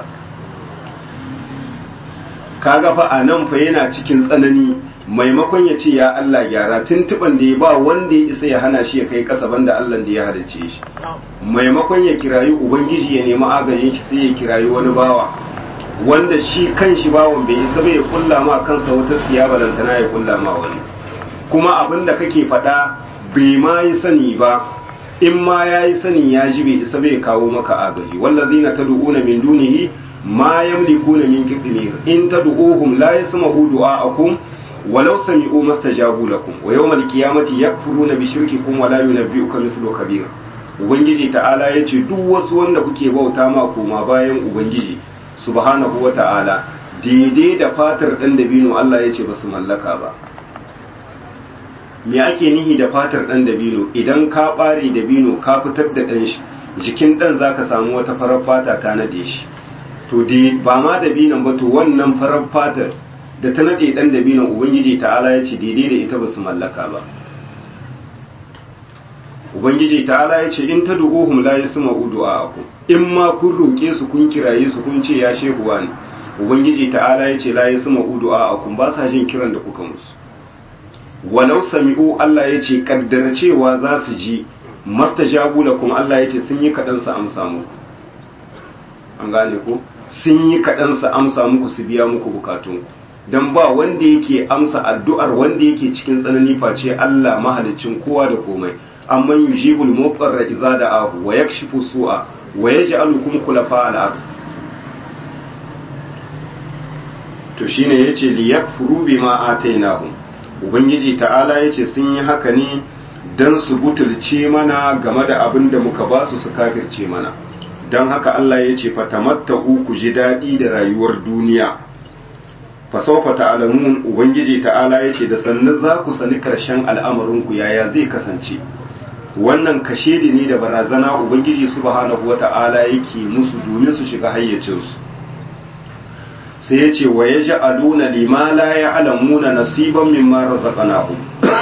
kaga fa a nan fa yana cikin tsanani maimakon ya ce ya Allah gyara tuntuban da ya ba wanda ya isa ya hana shi ya kai kasa banda Allah da ya hadace shi maimakon ya kirayi ubangiji ya nemi agajin shi sai ya kirayi wani bawa wanda shi kan shi bawan bai isa bai kulla ma kansa wata tsiya balantana ya kulla ma wani kuma abin da kake faɗa bai ma yi sani ba in ma ya yi sani ya ji bai isa bai kawo maka agaji wallazina tad'una min dunihi ma yamlikuna min qitmir in tad'uhum la yasma'u du'a'akum walau sami'u mastajabu lakum wa yawmal qiyamati yakfuruna bi shirkikum wa la yunabbi'uka mislu khabir ubangiji ta'ala yace duk wasu wanda kuke bauta ma koma bayan ubangiji subhanahu wa ta'ala daidai da fatar dan dabino Allah yace basu mallaka ba me ake nihi da fatar dan dabino idan ka bare dabino ka fitar da dan shi jikin dan zaka samu wata farar fata ta nade shi to ba ma dabinan ba to wannan farar fatar da ta nade dan dabinan ubangiji ta'ala ya ce daidai da ita ba su mallaka ba ubangiji ta'ala ya ce in ta du'uhum la yasma'u du'a'akum in ma kun roke su kun kiraye su kun ce ya shehu wani ubangiji ta'ala ya ce la yasma'u du'a'akum ba sa jin kiran da kuka musu walau sami'u Allah ya ce kaddara cewa za su ji mastajabu lakum Allah ya ce sun yi kadan su amsa muku an gane ko sun yi kaɗan su amsa muku su biya muku bukatunku don ba wanda yake amsa addu'ar wanda yake cikin tsanani face Allah mahalicin kowa da komai amma yujibul muqarra idza da'ahu wa yakshifu su'a wa yaj'alukum khulafa al-ard to shine yace li yakfuru bima atainahum ubangiji ta'ala yace sun yi haka ne dan su butulce mana game da abin da muka ba su su kafirce mana don haka Allah ya ce fatamatta'u ku ji daɗi da rayuwar duniya fasaufa ta'alamun ubangiji ta'ala ya ce da sannu za ku sani karshen al'amarinku yaya zai kasance wannan kashe da ne da barazana ubangiji subhanahu wata'ala yake musu domin su shiga hayyacinsu sai ya ce wa ya ji aluna lima la ya alamuna nasiban mimma razaqnahum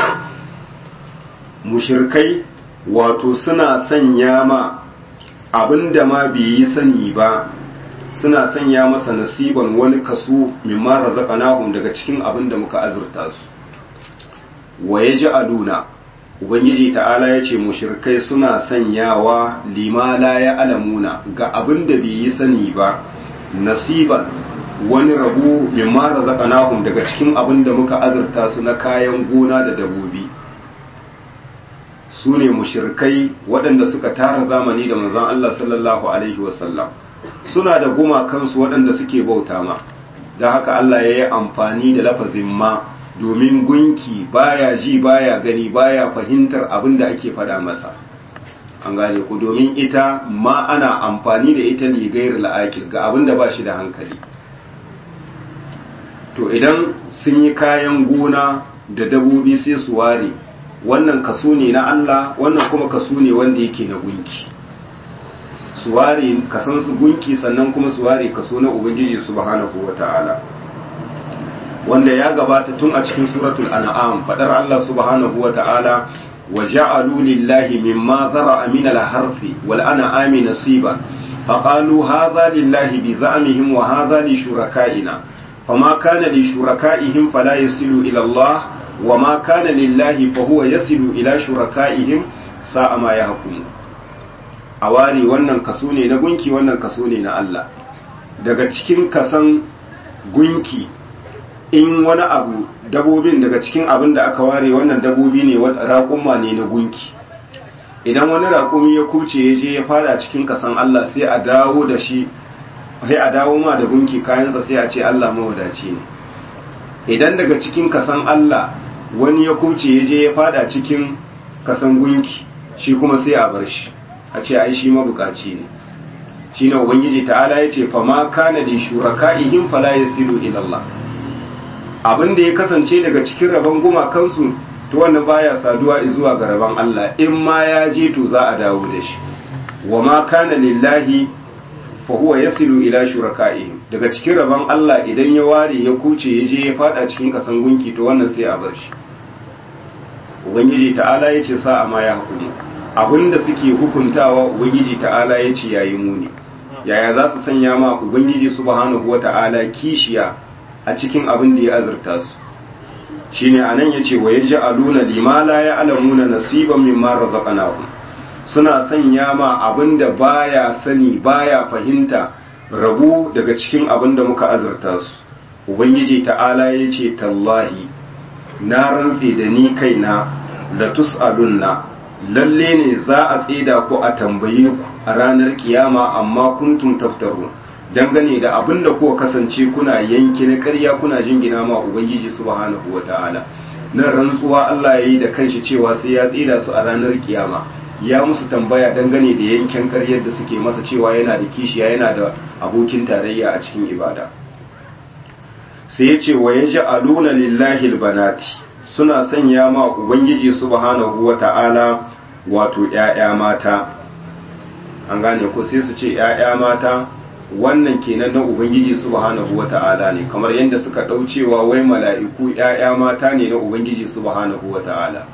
mushirkai wato suna sanya ma abinda ma bai yi sani ba suna sanya masa nasiban wani kaso mimma razaqnahum daga cikin abin da muka azurta su wa yaj'aluna ubangiji ta'ala yace mushrikai suna sanyawa lima la ya'lamuna ga abin da bai yi sani ba nasiban wani rabu mimma razaqnahum daga cikin abin da muka azurta su na kayan gona da dabobi su ne mushirkai waɗanda suka tara zamani da manzon Allah sallallahu alaihi wasallam suna da gumakansu waɗanda suke bauta ma da haka Allah ya yi amfani da lafazin ma domin gunki baya ji baya gani baya fahimtar abin da ake faɗa masa an gane ku domin ita ma ana amfani da ita ne gairar la'akil ga abin da ba shi da hankali to idan sun yi kayan gona da dabobi sai su ware wannan kaso ne na Allah wannan kuma kaso ne wanda yake na gunki su ware kasan su gunki sannan kuma su ware kaso na ubangiji subhanahu wata'ala wanda ya gabata tun a cikin suratul an'am fadar Allah subhanahu wata'ala wa ja'alu lillahi mimma zara'a min al-harfi wal an'ami nasiban faqalu hadha lillahi bi za'mihim wa hadha li shuraka'ina fama kana li shuraka'ihim fala yasilu ila Allah wa ma kana lillahi fa huwa yasilu ila shuraka'ihim sa'a ma yahkumu a ware wannan kaso ne na gunki wannan kaso ne na Allah daga cikin kasan gunki in wani abu dabobin daga cikin abin da aka ware wannan dabobi ne raƙumma ne na gunki idan wani raƙumi ya kuce ya je ya fada cikin kasan Allah sai a dawo da shi sai a dawo ma da gunki kayansa sai a ce Allah mawadaci ne idan daga cikin kasan Allah wani ya kuce ya je ya fada cikin kasan gunki shi kuma sai a bar shi a ce ai shi mabukaci ne shi ne ubangiji ta'ala ya ce fama kana li shuraka'ihim fala yasilu ila Allah abin da ya kasance daga cikin rabon gumakansu to wannan baya saduwa zuwa ga rabon Allah in ma ya je to za a dawo da shi wa ma kana lillahi fa huwa yasilu ila shuraka'ihim daga cikin rabon Allah idan ya ware ya kuce ya je ya fada cikin kasan gunki to wannan sai a bar shi ubangiji ta'ala ya ce sa'a ma ya hukumu abinda suke hukuntawa ubangiji ta'ala ya ce yayi muni yaya za su sanya ma ubangiji subhanahu wata'ala kishiya a cikin abin da ya azurta su shine anan yace wa yaj'aluna lima la ya'lamuna nasiban mimma razaqnahum suna sanya ma abinda baya sani baya fahimta rabu daga cikin abin da muka azurta su ubangiji ta'ala yace tallahi na rantse da ni kaina la tus'alunna lalle ne za a tsida ku a tambaye ku a ranar kiyama amma kuntum taftaru dangane da abin da kuka kasance kuna yanki na ƙarya kuna jingina ma ubangiji subhanahu wata'ala nan rantsuwa Allah ya yi da kanshi cewa sai ya tsida su a ranar kiyama ya musu tambaya dangane da yankin ƙaryar da suke masa cewa yana da kishiya yana da abokin tarayya a cikin ibada sai ya ce wa yaj'aluna lillahi albanati suna sanya ma ubangiji subhanahu wata'ala wato ‘ya'ya mata an gane ko sai su ce ‘ya'ya mata wannan kenan na ubangiji subhanahu wa ta'ala ne kamar yadda suka ɗaucewa wai mala'iku ‘ya'ya mata ne na ubangiji subhanahu wa ta'ala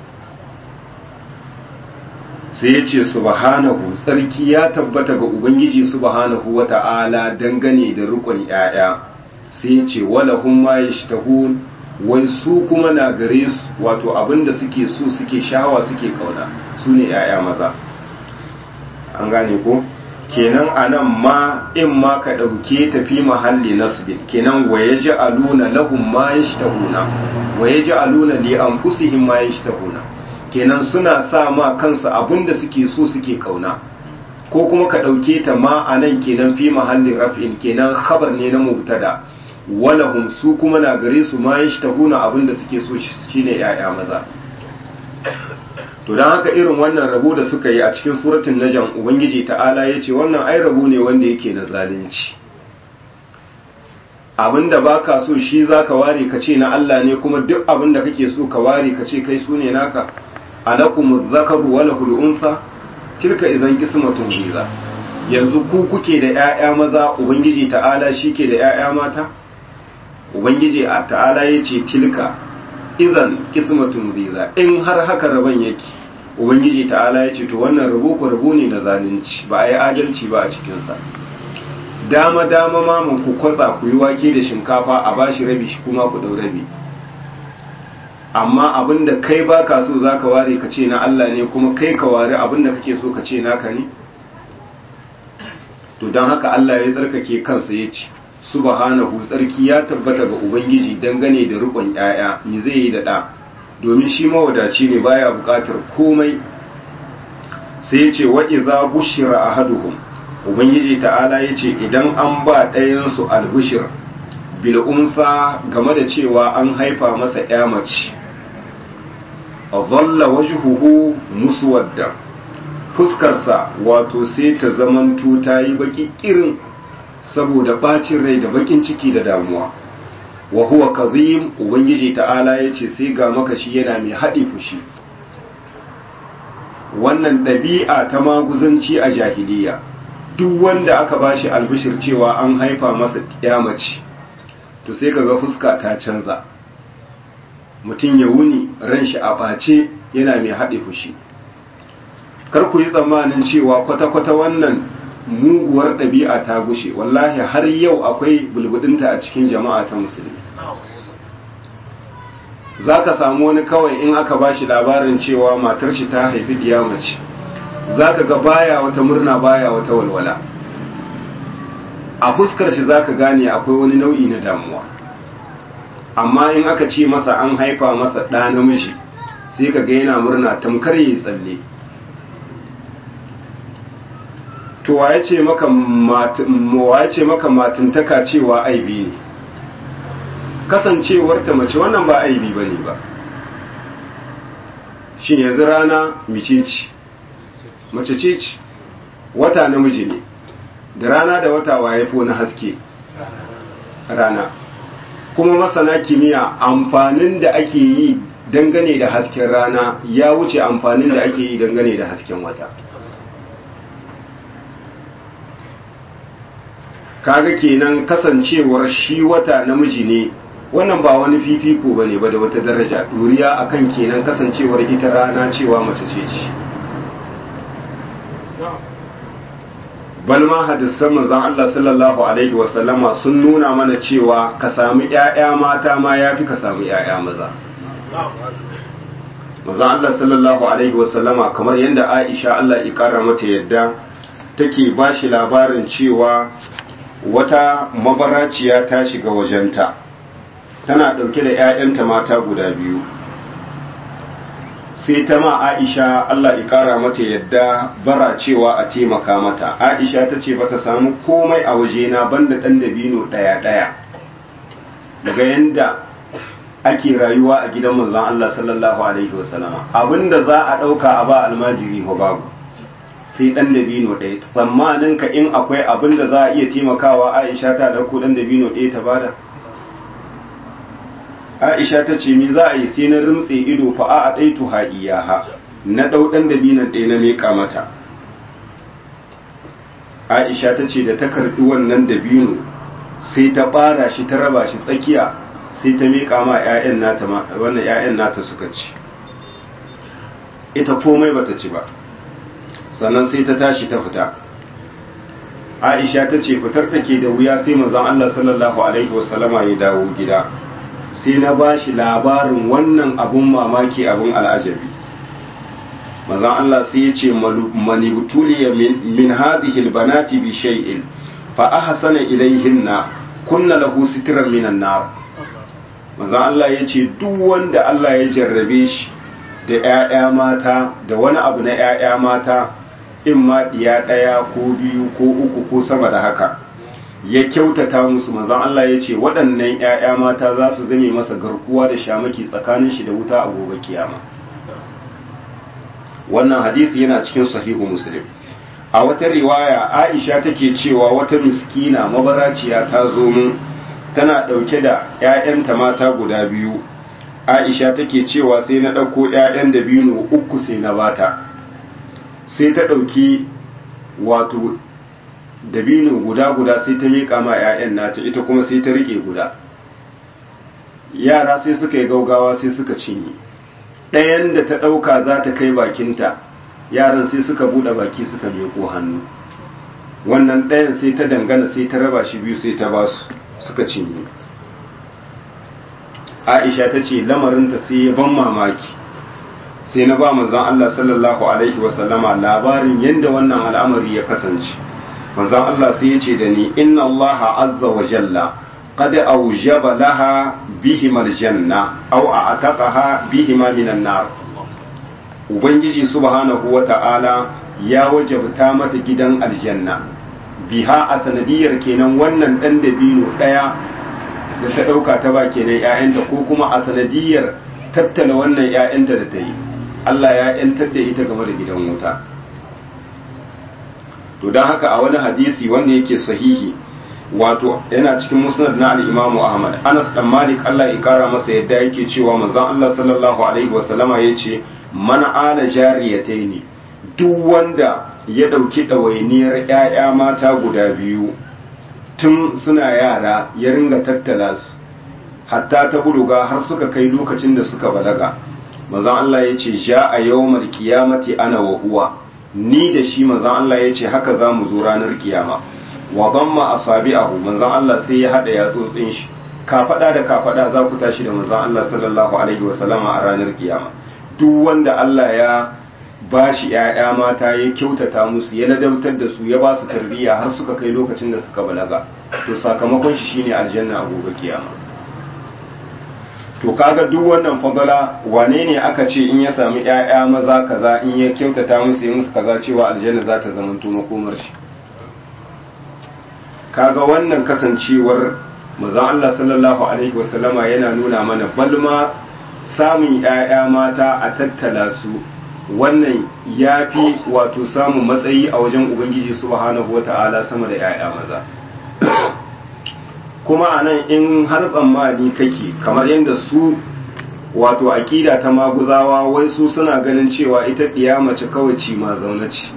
sai ya ce subhanahu tsarki ya tabbata ga ubangiji subhanahu wa ta'ala dangane da rukun ‘ya'ya sai ya ce walahun ma ya wai su kuma na gare su wato abinda suke so suke shawa suke kauna su ne ‘ya'ya maza an gane ko kenan a nan ma in ma ka ɗauke tafi mahalli nasbin kenan wa ya ji aluna lahun ma ya shi tahuna wa ya ji aluna li an fusihin ma ya shi tahuna kenan suna sa ma kansu abinda suke so suke kauna ko kuma ka ɗauke ta ma a nan kenan fi mahallin raf'in kenan khabar ne na mubtada walahum su kuma na gare su ma yashtahuna abinda suke so shine yaya maza to dan haka irin wannan rabo da suka yi a cikin suratul najm ubangiji ta'ala yace wannan ai rabo ne wanda yake na zalunci abinda baka so shi zaka ware ka ce na Allah ne kuma duk abinda kake so ka ware ka ce kai su ne naka alakumuz zakaru wa lahul unsa tilka idan qismatun biza yanzu ku kuke da ƴaƴa maza ubangiji ta'ala shike da ƴaƴa mata ubangiji a ta'ala ya ce tilka izan kismatun riza in har haka rabon yake ubangiji ta'ala ya ce to wannan rabo ku rabo ne na zalunci ba a yi adalci ba a cikinsa dama dama mamun ku kwatsa ku yi wake da shinkafa a bashi rabi shi kuma ku dau rabi amma abinda kai baka so zaka ware ka ce na Allah ne kuma kai ka ware abinda kake so ka ce naka ne to don haka Allah ya tsarkake kansa ya ce subhanahu tsarki ya tabbata ga ubangiji dangane da rukun yaya me zai yi da ɗa domin shi mawadaci ne baya buƙatar komai sai ya ce wa idza bushira ahaduhum ubangiji ta'ala ya ce idan an ba ɗayan su albushir bil'unsa game da cewa an haifa masa ya mace dhalla wajhuhu muswadda fuskarsa wato sai ta zamanto ta yi baki kirin saboda bacin rai da bakin ciki da damuwa wa huwa kazim ubangiji ta'ala yace sai ga makashi yana mai haɗi fushi wannan ɗabi'a ta maguzanci a jahiliya duk wanda aka bashi albishir cewa an haifa masa mace to sai kaga fuska ta canza mutum ya wuni ran shi a ɓace yana mai haɗe fushi kar ku yi tsammanin cewa kwata-kwata wannan muguwar ɗabi'a ta gushe wallahi har yau akwai bulbudinta a cikin jama'a ta musulmi za ka samu wani kawai in aka ba shi labarin cewa matar shi ta haifi mace za ka ga baya wata murna baya wata walwala a fuskar shi za ka gane akwai wani nau'i na damuwa amma in aka ce masa an haifa masa ɗa namiji sai ka ga yana murna tamkar yi tsalle to waye ce maka waye ce maka matintaka cewa aibi ne kasancewarta mace wannan ba aibi bane ba shin yanzu rana mice ce mace ce ce wata namiji ne da rana da wata waye fo na haske rana kuma masana kimiyya amfanin da ake yi dangane da hasken rana ya wuce amfanin da ake yi dangane da hasken wata kaga kenan kasancewar shi wata namiji ne wannan ba wani fifiko bane ba da wata daraja duriya akan kenan kasancewar ita rana cewa mace ce shi balma hadisan manzon Allah sallallahu alaihi wasallama sun nuna mana cewa ka samu ƴaƴa mata ma yafi ka samu ƴaƴa maza manzon Allah sallallahu alaihi wasallama kamar yadda Aisha Allah ya kara mata yadda take bashi labarin cewa wata mabaraciya ta shiga wajenta tana ɗauke da 'ya'yanta mata guda biyu sai ta ma aisha Allah ya ƙara mata yadda bara cewa a taimaka mata aisha ta ce bata samu komai a wajena banda ɗan dabino ɗaya-ɗaya daga yadda ake rayuwa a gidan manzon Allah sallallahu alaihi wasallama abinda za a ɗauka a ba almajiri ko babu sai dan dabino ɗaya tsammanin ka in akwai abin da za a iya taimakawa aisha ta ɗauko dan dabino ɗaya ta bada aisha ta ce mi za a yi sai na rimtse ido fa a a ɗaitu ha iyaha na ɗau dan dabinon ɗaya na meƙa mata aisha ta ce da ta karɓi wannan dabino sai ta ɓara shi ta raba shi tsakiya sai ta meƙa ma 'ya'yan nata wannan 'ya'yan nata suka ci ita komai bata ci ba sannan sai ta tashi ta fita aisha ta ce fitar take da wuya sai manzon Allah sallallahu alaihi wasallama ya dawo gida sai na ba shi labarin wannan abun mamaki abun al'ajabi manzon Allah sai ya ce manibtuliya min hadhihi albanati bi shay'in fa ahsana ilayhinna kunna lahu sitran minan nar manzon Allah ya ce duk wanda Allah ya jarrabe shi da 'ya'ya mata da wani abu na 'ya'ya mata in ma ɗiya ɗaya ko biyu ko uku ko sama da haka ya kyautata musu manzon Allah ya ce waɗannan 'ya'ya mata za su zame masa garkuwa da shamaki tsakanin shi da wuta a gobe kiyama wannan hadisi yana cikin sahihu muslim a wata riwaya aisha take cewa wata miskina mabaraciya ta zo mun tana ɗauke da 'ya'yanta mata guda biyu aisha take cewa sai na ɗauko 'ya'yan da biyu uku sai na bata sai ta ɗauki wato dabino guda-guda sai ta miƙa ma 'ya'yan nata ita kuma sai ta riƙe guda yara sai suka yi gaugawa sai suka cinye ɗayan da ta ɗauka za ta kai bakinta yaran sai suka buɗe baki suka miƙo hannu wannan ɗayan sai ta dangana sai ta raba shi biyu sai ta ba su suka cinye aisha ta ce lamarinta sai ya ban mamaki sai na ba manzon Allah sallallahu alaihi wasallama labarin yadda wannan al'amari ya kasance manzon Allah sai ya ce da ni inna Allah azza wa jalla qad awjaba laha bihima aljanna aw a'taqaha bihima minan nar ubangiji subhanahu wa ta'ala ya wajabta mata gidan aljanna biha a sanadiyar kenan wannan dan dabino daya da ta ɗauka ta ba kenan ‘ya'yanta ko kuma a sanadiyar tattala wannan ‘ya'yanta da ta yi Allah ya ‘yantar da ita game da gidan wuta to don haka a wani hadisi wanda yake sahihi wato yana cikin musnad na al-Imam Ahmad Anas dan Malik Allah ya kara masa yadda yake cewa manzon Allah sallallahu alaihi wasallama yace man ala jariyataini duk wanda ya dauki dawainiyar ƴaƴa mata guda biyu tun suna yara ya ringa tattala su hatta ta buluga har suka kai lokacin da suka balaga manzon Allah yace ja a yawmal qiyamati ana wa huwa ni da shi manzon Allah yace haka zamu zo ranar kiyama wa damma asabi'ahu manzon Allah sai ya hada yatsotsin shi kafada da kafada za ku tashi da manzon Allah sallallahu alaihi wa sallama a ranar kiyama duk wanda Allah ya bashi ƴaƴa mata ya kyautata musu ya ladabtar da su ya ba su tarbiyya har suka kai lokacin da suka balaga to sakamakon shi shine aljanna a gobe kiyama to kaga duk wannan fadala wane ne aka ce in ya sami ƴaƴa maza kaza in ya kyautata musu ya musu kaza cewa aljanna za ta zama to makomar shi kaga wannan kasancewar manzon Allah sallallahu alaihi wasallama yana nuna mana balma samun ƴaƴa mata a tattala su wannan yafi wato samun matsayi a wajen ubangiji subhanahu wata'ala sama da ƴaƴa maza kuma anan in har tsammani kake kamar yadda su wato aƙida ta maguzawa wai su suna ganin cewa ita ɗiya mace kawai ci ma zaune ce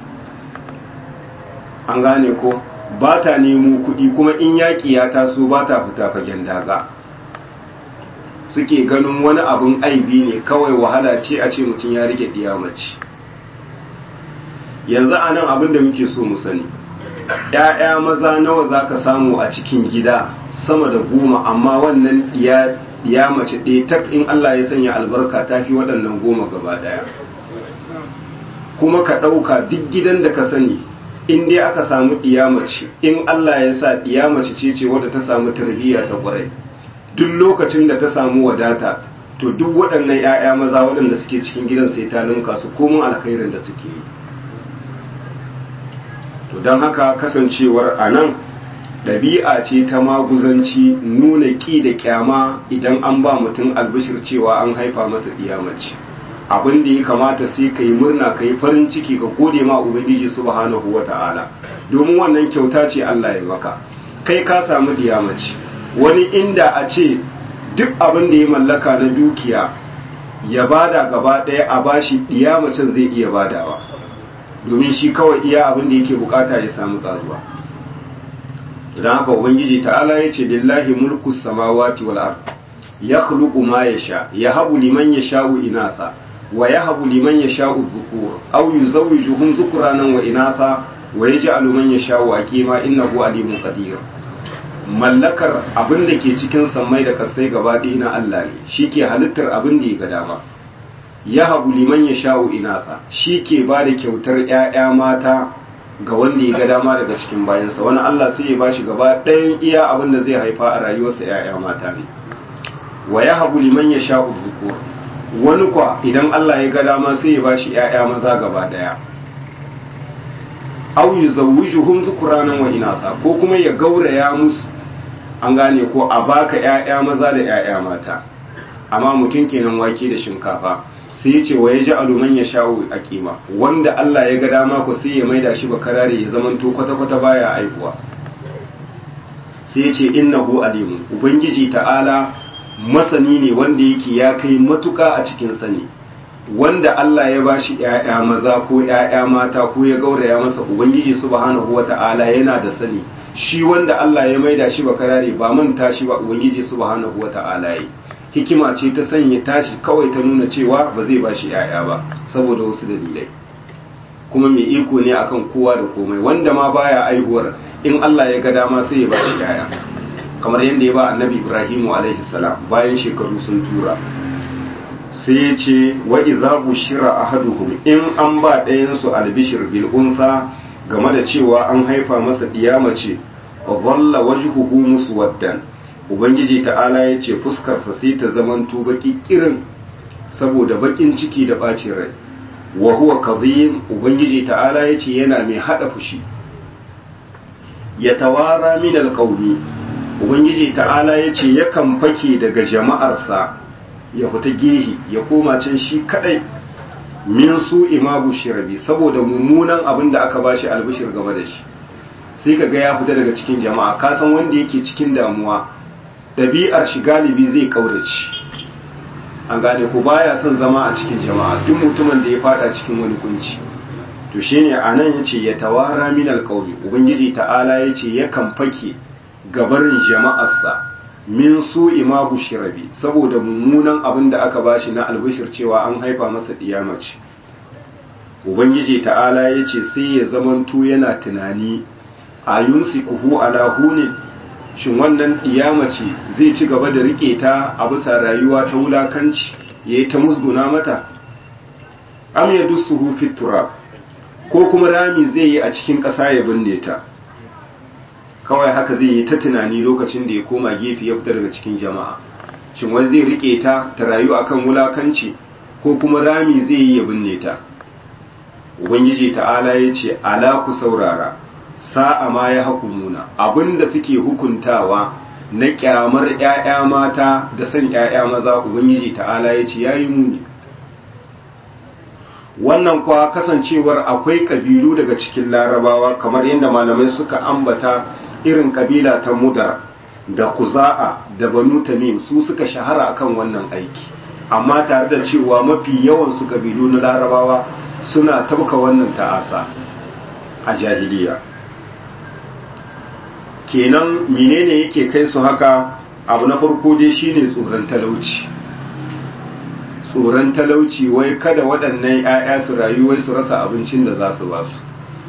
an gane ko ba ta nemo kuɗi kuma in yaƙi ya taso ba ta fita fagen daga suke ganin wani abin aibi ne kawai wahala ce a ce mutum ya rike mace yanzu a nan abin da muke so mu sani ‘ya'ya maza nawa za ka samu a cikin gida sama da goma amma wannan ɗiya mace ɗaya tak in Allah ya sanya albarka ta fi waɗannan goma gaba ɗaya kuma ka ɗauka duk gidan da ka sani in dai aka samu mace in Allah ya sa mace ce ce wadda ta samu tarbiyya ta kwarai duk lokacin da ta samu wadata to duk waɗannan 'ya'ya maza waɗanda suke cikin gidan sai ta linka su komun alkhairin da suke yi to don haka kasancewar a nan ɗabi'a ce ta maguzanci nuna ƙi da ƙyama idan an ba mutum albishir cewa an haifa masa mace. abin da ya kamata sai ka yi murna ka yi farin ciki ka gode ma ubangiji subhanahu wa ta'ala domin wannan kyauta ce Allah ya maka kai ka samu diyamaci wani inda a ce duk abin da ya mallaka na dukiya ya bada gaba ɗaya a bashi diyamacin zai iya badawa domin shi kawai iya abin da yake bukata ya samu tsaruwa idan haka ubangiji ta'ala ya ce lillahi mulku samawati wal ard yakhluqu ma yasha yahabu liman yasha'u inatha wa yahabu liman yasha'u dhukur aw yuzawwijuhum dhukranan wa inatha wa yaj'alu man yasha'u aqima innahu alimun qadir mallakar abin da ke cikin sammai da kasai gaba ɗaya na Allah ne shi ke halittar abin da ya ga dama yahabu liman yasha'u inatha shi ke ba da kyautar ƴaƴa mata ga wanda ya ga dama daga cikin bayansa wani Allah sai ya bashi gaba ɗayan iya abin da zai haifa a rayuwarsa ƴaƴa mata ne wa yahabu liman yasha'u dhukur wani kwa idan Allah ya ga dama sai ya bashi ƴaƴa maza gaba daya aw yuzawwijuhum dhukranan wa inatha ko kuma ya gauraya musu an gane ko a baka ƴaƴa maza da ƴaƴa mata amma mutum kenan wake da shinkafa sai ya ce wa yaj'alu man yasha'u aqima wanda Allah ya ga dama ko sai ya maida shi bakarare ya zamanto kwata kwata baya aihuwa sai ya ce innahu alimun ubangiji ta'ala masani ne wanda yake ya kai matuka a cikin sani wanda Allah ya bashi ƴaƴa maza ko ƴaƴa mata ko ya gauraya masa ubangiji subhanahu wata'ala yana da sani shi wanda Allah ya maida shi bakarare ba manta shi ba ubangiji subhanahu wata'ala yi hikima ce ta sanya tashi kawai ta nuna cewa ba zai bashi ƴaƴa ba saboda wasu dalilai kuma mai iko ne akan kowa da komai wanda ma baya aihuwar in Allah ya ga dama sai ya bashi ƴaƴa kamar yadda ya ba annabi ibrahimu alaihi salam bayan shekaru sun tura sai ya ce wa idza bushira ahaduhum in an ba ɗayan su albishir bil unsa game da cewa an haifa masa diyama ce wa dhalla wajhuhu muswaddan ubangiji ta'ala ya ce fuskarsa sai ta zamanto baki kirin saboda bakin ciki da bacin rai wa huwa kazim ubangiji ta'ala ya ce yana mai hada fushi ya tawara min alqawmi ubangiji ta'ala ya ce yakan fake daga jama'arsa ya fita gehi ya koma can shi kadai min su imabu shirabi saboda mummunan abin da aka bashi albishir game da shi sai ka ga ya fita daga cikin jama'a ka san wanda yake cikin damuwa ɗabi'ar shi galibi zai kaurace an gane ko baya son zama a cikin jama'a duk mutumin da ya fada cikin wani kunci to shine anan yace ya tawara min alqawmi ubangiji ta'ala yace yakan fake gabarin jama'arsa min su imabu shirabi saboda mummunan abin da aka bashi na albishir cewa an haifa masa diyamaci ubangiji ta'ala yace sai ya zamanto yana tunani ayunsi kuhu ala hunin shin wannan diyamaci zai ci gaba da rike ta a bisa rayuwa ta wulakanci yayi ta musguna mata am yadussuhu fit turab ko kuma rami zai yi a cikin ƙasa ya binne ta kawai haka zai yi ta tunani lokacin da ya koma gefe ya fita daga cikin jama'a shin wai zai rike ta ta rayu akan wulakanci ko kuma rami zai yi ya binne ta ubangiji ta'ala ya ce ala ku saurara sa'a ma ya hakumuna abinda suke hukuntawa na kyamar 'ya'ya mata da san 'ya'ya maza ubangiji ta'ala ya ce yayi muni wannan kuwa kasancewar akwai kabilu daga cikin larabawa kamar yadda malamai suka ambata irin kabila ta mudar da kuza'a da banu tamim su suka shahara akan wannan aiki amma tare da cewa mafi yawan su kabilu na larabawa suna tabka wannan ta'asa a jahiliya kenan menene yake kai su haka abu na farko dai shine tsoron talauci tsoron talauci wai kada waɗannan 'ya'ya su rayu wai su rasa abincin da za su ba su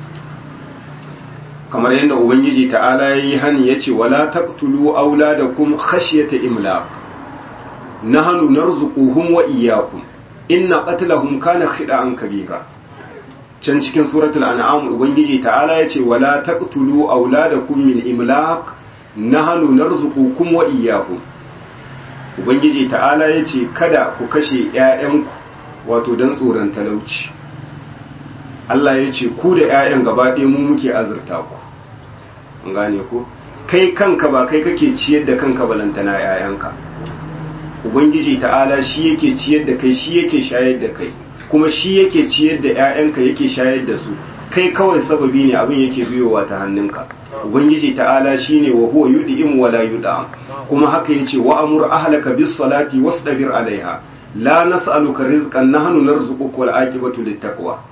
kamar yadda ubangiji ta'ala ya yi hani ya ce wala taqtulu auladakum khashyata imlaq nahnu narzuquhum wa iyyakum inna qatlahum kana khida'an kabira can cikin suratul an'am ubangiji ta'ala ya ce wala taqtulu auladakum min imlaq nahnu narzuqukum wa iyyakum ubangiji ta'ala ya ce kada ku kashe 'ya'yanku wato don tsoron talauci Allah ya ce ku da 'ya'yan gaba ɗaya mu muke azurta ku an gane ku kai kanka ba kai kake ciyar da kanka balantana 'ya'yanka ubangiji ta'ala shi yake ciyar da kai shi yake shayar da kai kuma shi yake ciyar da 'ya'yanka yake shayar da su kai kawai sababi ne abin yake biyowa ta hannunka ubangiji ta'ala shine wa huwa yud'im wa la yud'am kuma haka yace wa amur ahlaka bis salati wasdabir alaiha la nas'aluka rizqan nahnu narzuquka wal aqibatu littaqwa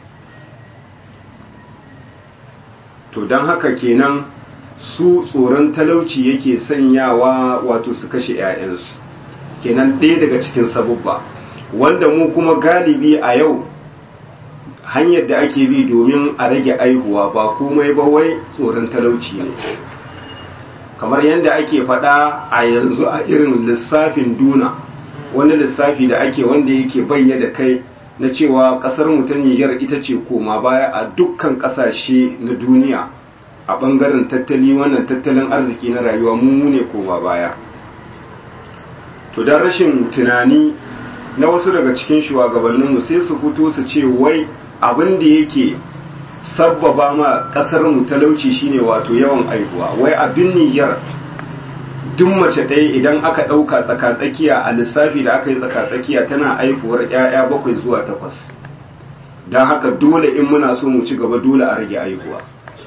to dan haka kenan su tsoron talauci yake sanyawa wato su kashe 'ya'yansu kenan ɗaya daga cikin sabubba wanda mu kuma galibi a yau hanyar da ake bi domin a rage aihuwa ba komai ba wai tsoron talauci ne kamar yadda ake faɗa a yanzu a irin lissafin duna wani lissafi da ake wanda yake bayyana kai na cewa ƙasar mu ta Nijar ita ce koma baya a dukkan ƙasashe na duniya a ɓangaren tattali wannan tattalin arziki na rayuwa mu ne koma baya to don rashin tunani na wasu daga cikin shugabanninmu sai su fito su ce wai abin da yake sabbaba ma kasar mu talauci shine wato yawan aihuwa wai abin niyyar duk mace ɗaya idan aka ɗauka tsakatsakiya a lissafi da aka yi tsakatsakiya tana aihuwar 'ya'ya bakwai zuwa takwas don haka dole in muna so mu ci gaba dole a rage aihuwa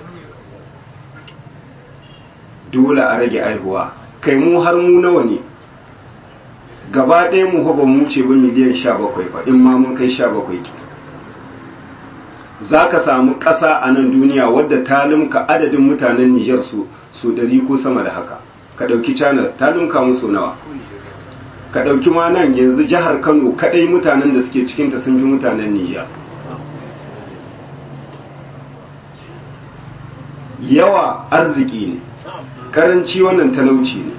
dole a rage aihuwa kai mu har mu nawa ne gaba ɗaya mu ba mu ce ba miliyan sha bakwai ba in ma mun kai sha bakwai ke za ka samu ƙasa a nan duniya wadda ta limka adadin mutanen Nijar su su ɗari ko sama da haka ka ɗauki canar ta limka musu nawa ka ɗauki ma nan yanzu jihar Kano kaɗai mutanen da suke cikinta sun fi mutanen Nijar yawa arziki ne ƙaranci wannan talauci ne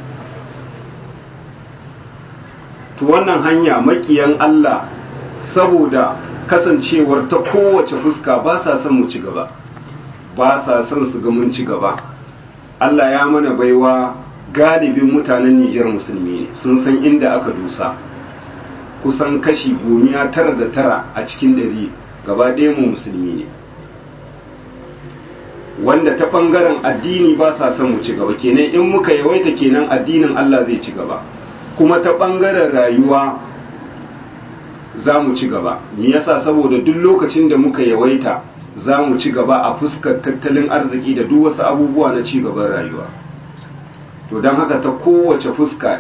to wannan hanya makiyan Allah saboda kasancewar ta kowace fuska ba sa son mu ci gaba ba sa son su ga mun ci gaba Allah ya mana baiwa galibin mutanen Nijar musulmi ne sun san inda aka dusa kusan kashi gomiya tara da tara a cikin dari gaba ɗaya mu musulmi ne wanda ta ɓangaren addini ba sa son mu ci gaba kenan in muka yawaita kenan addinin Allah zai ci gaba kuma ta ɓangaren rayuwa za mu ci gaba me yasa saboda duk lokacin da muka yawaita za mu ci gaba a fuskar tattalin arziki da duk wasu abubuwa na ci gaban rayuwa to don haka ta kowace fuska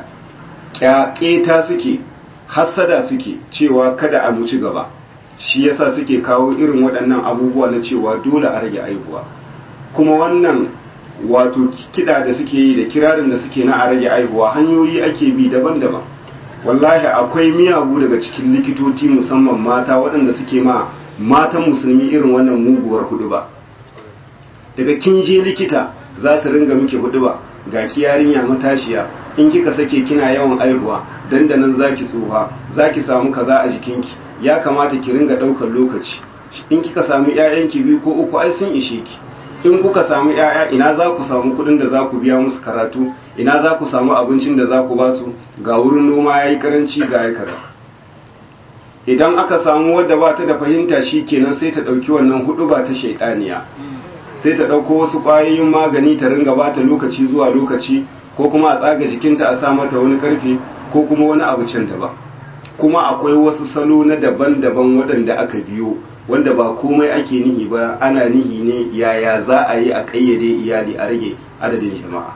ƙeta suke hassada suke cewa kada a mu ci gaba shi yasa suke kawo irin waɗannan abubuwa na cewa dole a rage aihuwa kuma wannan wato kiɗa da suke yi da kirarin da suke na a rage aihuwa hanyoyi ake bi daban-daban wallahi akwai miyagu daga cikin likitoci musamman mata waɗanda suke ma matan musulmi irin wannan muguwar hudu ba daga kin je likita za su ringa miki hudu ba ga ki yarinya matashiya in kika sake kina yawan aihuwa dandanan zaki tsufa zaki samu kaza a jikinki ya kamata ki ringa daukar lokaci in kika samu ƴaƴanki biyu ko uku ai sun ishe ki in kuka samu ƴaƴa ina za ku samu kuɗin da za ku biya musu karatu ina za ku samu abincin da za ku ba su ga wurin noma yayi karanci ga ya kaza idan aka samu wadda ba ta da fahimta shi kenan sai ta ɗauki wannan hudu ba ta shaidaniya sai ta ɗauko wasu ƙwayoyin magani ta ringa ba ta lokaci zuwa lokaci ko kuma a tsaga jikinta a sa mata wani ƙarfe ko kuma wani abu can ba kuma akwai wasu salo na daban-daban waɗanda aka biyo wanda ba komai ake nihi ba ana nihi ne yaya za a yi a ƙayyade iyali a rage adadin jama'a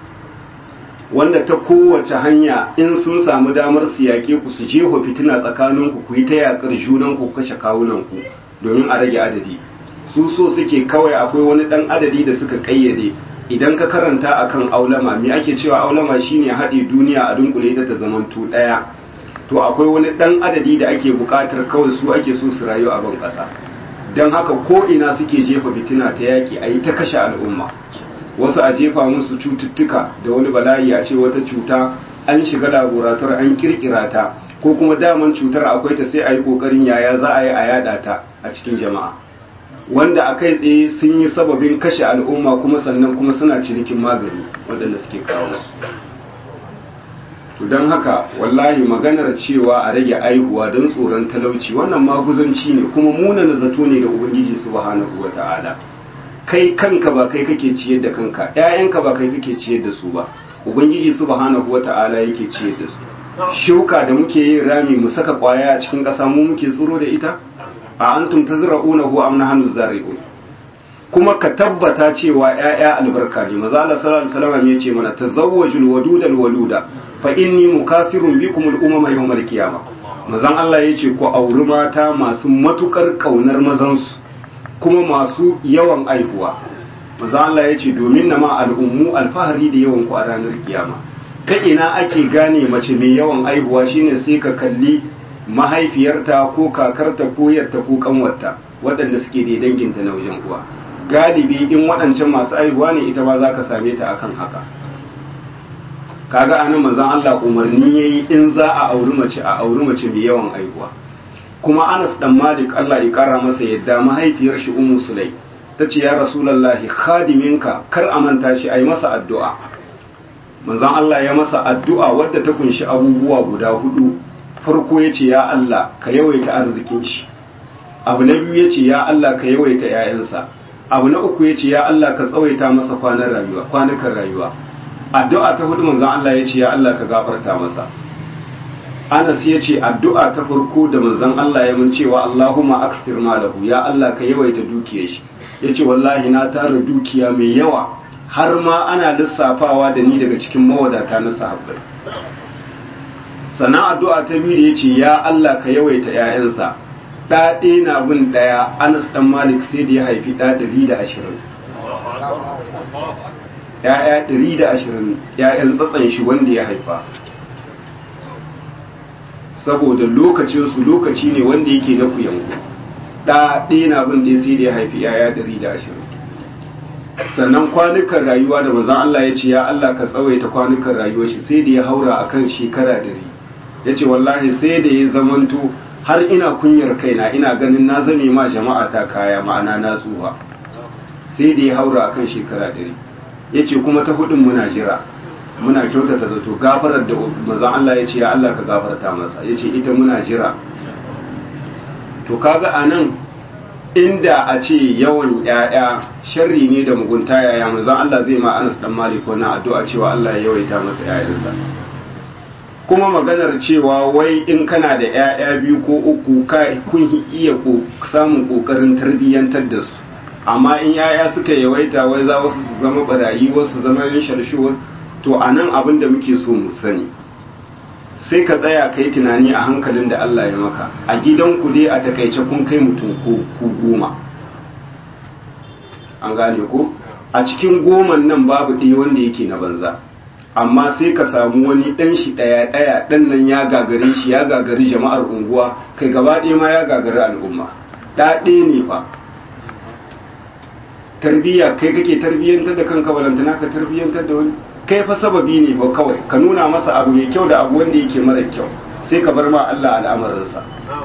wanda ta kowace hanya in sun samu damar su yaƙe ku su jeho fitina tsakaninku ku yi ta yaƙar junanku ku kashe kawunanku domin a rage adadi su so suke kawai akwai wani ɗan adadi da suka ƙayyade idan ka karanta akan aulama me ake cewa aulama shine haɗe duniya a dunkule ta ta zamantu ɗaya to akwai wani ɗan adadi da ake buƙatar kawai su ake so su rayu a ban ƙasa don haka ko ina suke jefa fitina ta yaƙi a yi ta kashe al'umma wasu a jefa musu cututtuka da wani bala'i a ce wata cuta an shiga laborator an kirkira ta ko kuma daman cutar akwai ta sai a yi ƙoƙarin yaya za a yi a yada ta a cikin jama'a wanda a kai tsaye sun yi sababin kashe al'umma kuma sannan kuma suna cinikin magani waɗanda suke kawo to don haka wallahi maganar cewa a rage aihuwa don tsoron talauci wannan maguzanci ne kuma munana zato ne da ubangiji subhanahu wa ta'ala kai kanka ba kai kake ciyar da kanka ƴaƴanka ba kai kake ciyar da su ba ubangiji subhanahu wa ta'ala yake ciyar da su shuka da muke yin rami mu saka kwaya a cikin ƙasa mu muke tsoro da ita a antum tazra'unahu am nahnu zari'un kuma ka tabbata cewa ƴaƴa albarka ne maza Allah sallallahu alaihi wasallam ya ce mana tazawwajul wadudal waluda fa inni mukathirun bikum al umama yawmal qiyamah mazan Allah ya ce ku auri mata masu matukar kaunar mazansu kuma masu yawan aihuwa maza Allah ya ce domin na ma al'ummu alfahari da yawan ku a ranar kiyama ta ina ake gane mace mai yawan aihuwa shine sai ka kalli mahaifiyarta ko kakarta ko yarta ko kanwarta waɗanda suke da danginta na wajen uwa galibi in waɗancan masu aihuwa ne ita ba za ka same ta akan haka kaga anan manzon Allah umarni yayi in za a auri mace a auri mace mai yawan aihuwa kuma Anas dan Malik Allah ya kara masa yadda mahaifiyar shi Ummu Sulai tace ya Rasulullahi khadiminka kar a manta shi ai masa addu'a manzon Allah ya masa addu'a wadda ta kunshi abubuwa guda hudu farko yace ya Allah ka yawaita arzikin shi abu na biyu yace ya Allah ka yawaita 'ya'yansa abu na uku yace ya Allah ka tsawaita masa kwanan rayuwa kwanukan rayuwa addu'a ta hudu manzon Allah yace ya Allah ka gafarta masa Anas ya ce addu'a ta farko da manzon Allah ya mun cewa Allahumma aksir malahu ya Allah ka yawaita dukiyar shi yace wallahi na tara dukiya mai yawa har ma ana lissafawa da ni daga cikin mawadata na sahabbai sannan addu'a ta biyu da yace ya Allah ka yawaita ƴaƴansa ɗa ɗaya na bin ɗaya Anas dan Malik sai da ya haifi ɗa ɗari da ashirin ‘ya'ya ɗari da ashirin ‘ya'yan tsatsan shi wanda ya haifa saboda lokacinsu lokaci ne wanda yake na kuyanku ɗa ɗaya na bin ɗaya sai da ya haifi ‘ya'ya ɗari da ashirin sannan kwanukan rayuwa da manzon Allah ya ce ya Allah ka tsawaita kwanukan rayuwar shi sai da ya haura akan shekara ɗari ya ce wallahi sai da ya zamanto har ina kunyar kaina ina ganin na zame ma jama'a ta kaya ma'ana na tsuha sai da ya haura akan shekara ɗari ya ce kuma ta hudun muna jira muna kyautata zato gafarar da mazan Allah ya ce ya Allah ka gafarta masa ya ce ita muna jira to kaga a nan inda a ce yawan ‘ya'ya sharri ne da mugunta yaya manzon Allah zai ma Anas dan Malik wannan addu'a cewa Allah ya yawaita masa ‘ya'yansa kuma maganar cewa wai in kana da ‘ya'ya biyu ko uku ka kun iya samun ƙoƙarin tarbiyyantar da su amma in ‘ya'ya suka yawaita wai za wasu su zama barayi wasu zama yin sharshe wasu to a nan abin da muke so mu sani sai ka tsaya kai tunani a hankalin da Allah ya maka a gidanku dai a takaice kun kai mutum ko ku goma an gane ko a cikin goman nan babu ɗaya wanda yake na banza amma sai ka samu wani ɗan shi ɗaya ɗaya ɗan nan ya gagare shi ya gagari jama'ar unguwa kai gaba ɗaya ma ya gagari al'umma ɗaɗe ne fa tarbiyya kai kake tarbiyyantar da kanka balantana ka tarbiyyantar da wani kai fa sababi ne ba kawai ka nuna masa abu mai kyau da abu wanda yake mara kyau sai ka bar ma Allah al'amarinsa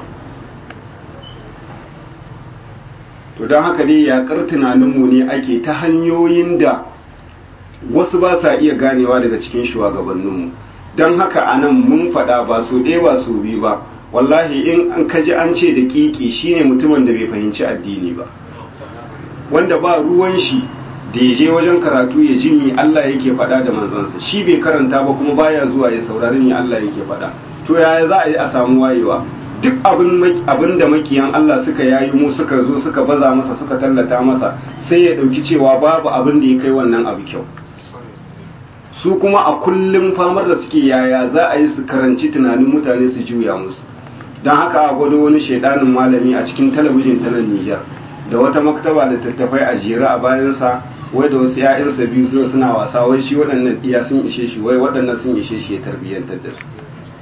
to don haka dai yaƙar tunaninmu ne ake ta hanyoyin da wasu ba sa iya ganewa daga cikin shugabanninmu don haka a nan mun faɗa ba so ɗaya ba so biyu ba wallahi in an kaji an ce da ƙiƙi shine mutumin da bai fahimci addini ba wanda ba ruwan shi da ya je wajen karatu ya ji mi Allah yake faɗa da manzansa shi bai karanta ba kuma baya zuwa ya saurari mi Allah yake faɗa to yaya za a yi a samu wayewa duk abin da makiyan Allah suka yayi mu suka zo suka baza masa suka tallata masa sai ya ɗauki cewa babu abin da ya kai wannan abu kyau su kuma a kullum famar da suke yaya za a yi su karanci tunanin mutane su juya musu don haka a gwado wani shaidanin malami a cikin talabijin ta nan Nijar da wata maktaba da tattafai a jera a bayansa wai da wasu ‘ya'yansa biyu suna suna wasa wai shi waɗannan ɗiya sun ishe shi wai waɗannan sun ishe shi ya tarbiyyantar da su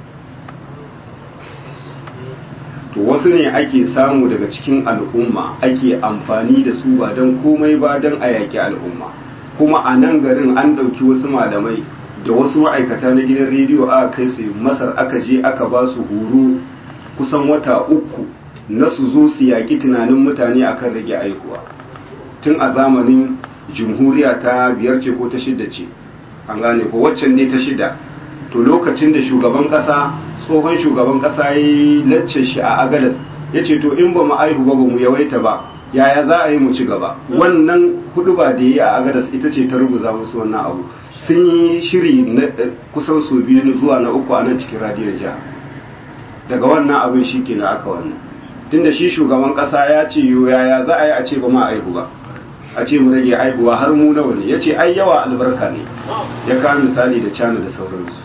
to wasu ne ake samu daga cikin al'umma ake amfani da su ba don komai ba don a yaƙi al'umma kuma a nan garin an ɗauki wasu malamai da wasu ma'aikata na gidan rediyo aka kai su masar aka je aka ba su horo kusan wata uku na su zo su yaƙi tunanin mutane akan rage aikuwa tun a zamanin jumhuriya ta biyar ce ko ta shida ce an gane ko waccan ne ta shida to lokacin da shugaban ƙasa tsohon shugaban ƙasa ya yi lacce shi a agadas ya ce to in ba mu aihu ba ba mu yawaita ba yaya za a yi mu ci gaba wannan hudu ba da yi a agadas ita ce ta rubuta musu wannan abu sun yi shiri na kusan su biyu zuwa na uku a nan cikin radiyon jiha daga wannan abin shi ke na aka wannan tunda shi shugaban kasa ya ce yaya za a yi a ce ba ma aihu ba a ce mu rage aihuwa har mu nawa ne ya ce ai yawa albarka ne ya kawo misali da cana da sauransu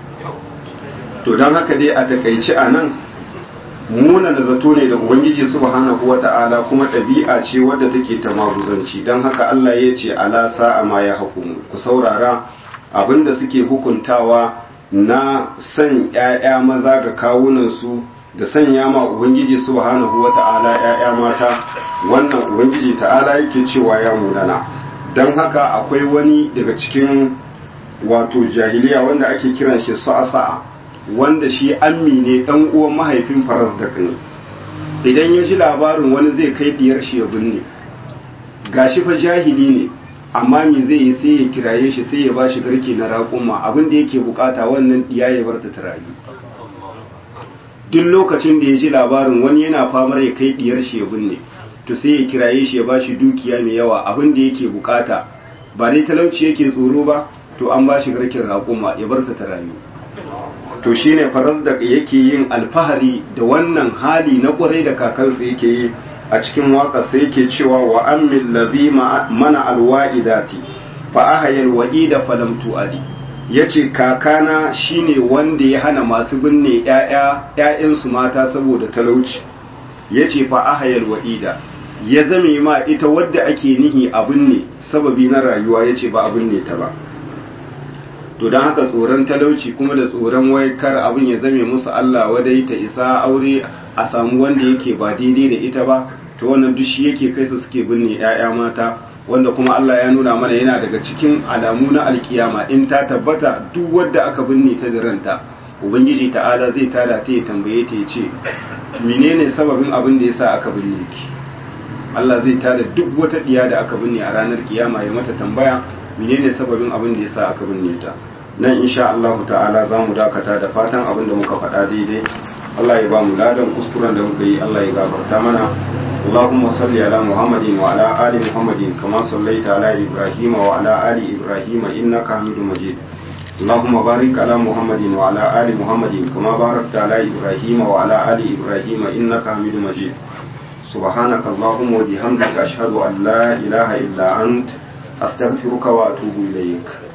to don haka dai a takaici a nan muna da zato ne da ubangiji subhanahu wa ta'ala kuma ɗabi'a ce wadda take ta maguzanci don haka Allah ya ce ala sa'a ma ya hukumu ku saurara abinda suke hukuntawa na san ‘ya'ya maza ga kawunansu da sanya ma Ubangiji subhanahu wa ta'ala ‘ya'ya mata wannan Ubangiji ta'ala yake cewa ya munana don haka akwai wani daga cikin wato jahiliya wanda ake kiran shi sa'a wanda shi ammi ne ɗan uwan mahaifin faras da ne idan ya ji labarin wani zai kai diyar shi ya binne gashi fa jahili ne amma me zai yi sai ya kiraye shi sai ya ba shi garke na raƙuma abin da yake bukata wannan diya ya bar ta rayu duk lokacin da ya ji labarin wani yana famar ya kai diyar shi ya binne to sai ya kiraye shi ya ba shi dukiya mai yawa abin da yake bukata ba dai talauci yake tsoro ba to an ba shi garken raƙuma ya bar ta rayu to shine faras da yake yin alfahari da wannan hali na kwarai da kakansa yake yi a cikin waƙarsa yake cewa wa ammil ladhi mana alwa'idati fa ahayal wa'ida falam tu'adi yace kakana shine wanda ya hana masu binne ƴaƴa ƴaƴansu mata saboda talauci yace fa ahayal wa'ida ya zame ma ita wadda ake nihi a binne sababi na rayuwa yace ba a binne ta ba to don haka tsoron talauci kuma da tsoron wai kar abin ya zame musu Allah wadai ta isa aure a samu wanda yake ba daidai da ita ba to wannan duk shi yake kai su suke binne ƴaƴa mata wanda kuma Allah ya nuna mana yana daga cikin alamu na alkiyama in ta tabbata duk wadda aka binne ta da ranta ubangiji ta'ala zai tada ta ya tambaye ta ya ce menene sababin abin da yasa aka binne ki Allah zai tada duk wata diya da aka binne a ranar kiyama ya mata tambaya menene sababin abin da yasa aka binne ta nan insha Allah ta'ala za mu dakata da fatan abin da muka faɗa daidai Allah ya ba mu ladan kuskuren da muka yi Allah ya gafarta mana اللهم صل على محمد وعلى آل محمد كما صليت على إبراهيم وعلى آل إبراهيم إنك حميد مجيد اللهم بارك على محمد وعلى آل محمد كما باركت على إبراهيم وعلى آل إبراهيم إنك حميد مجيد سبحانك اللهم وبحمدك أشهد أن لا إله إلا أنت أستغفرك وأتوب إليك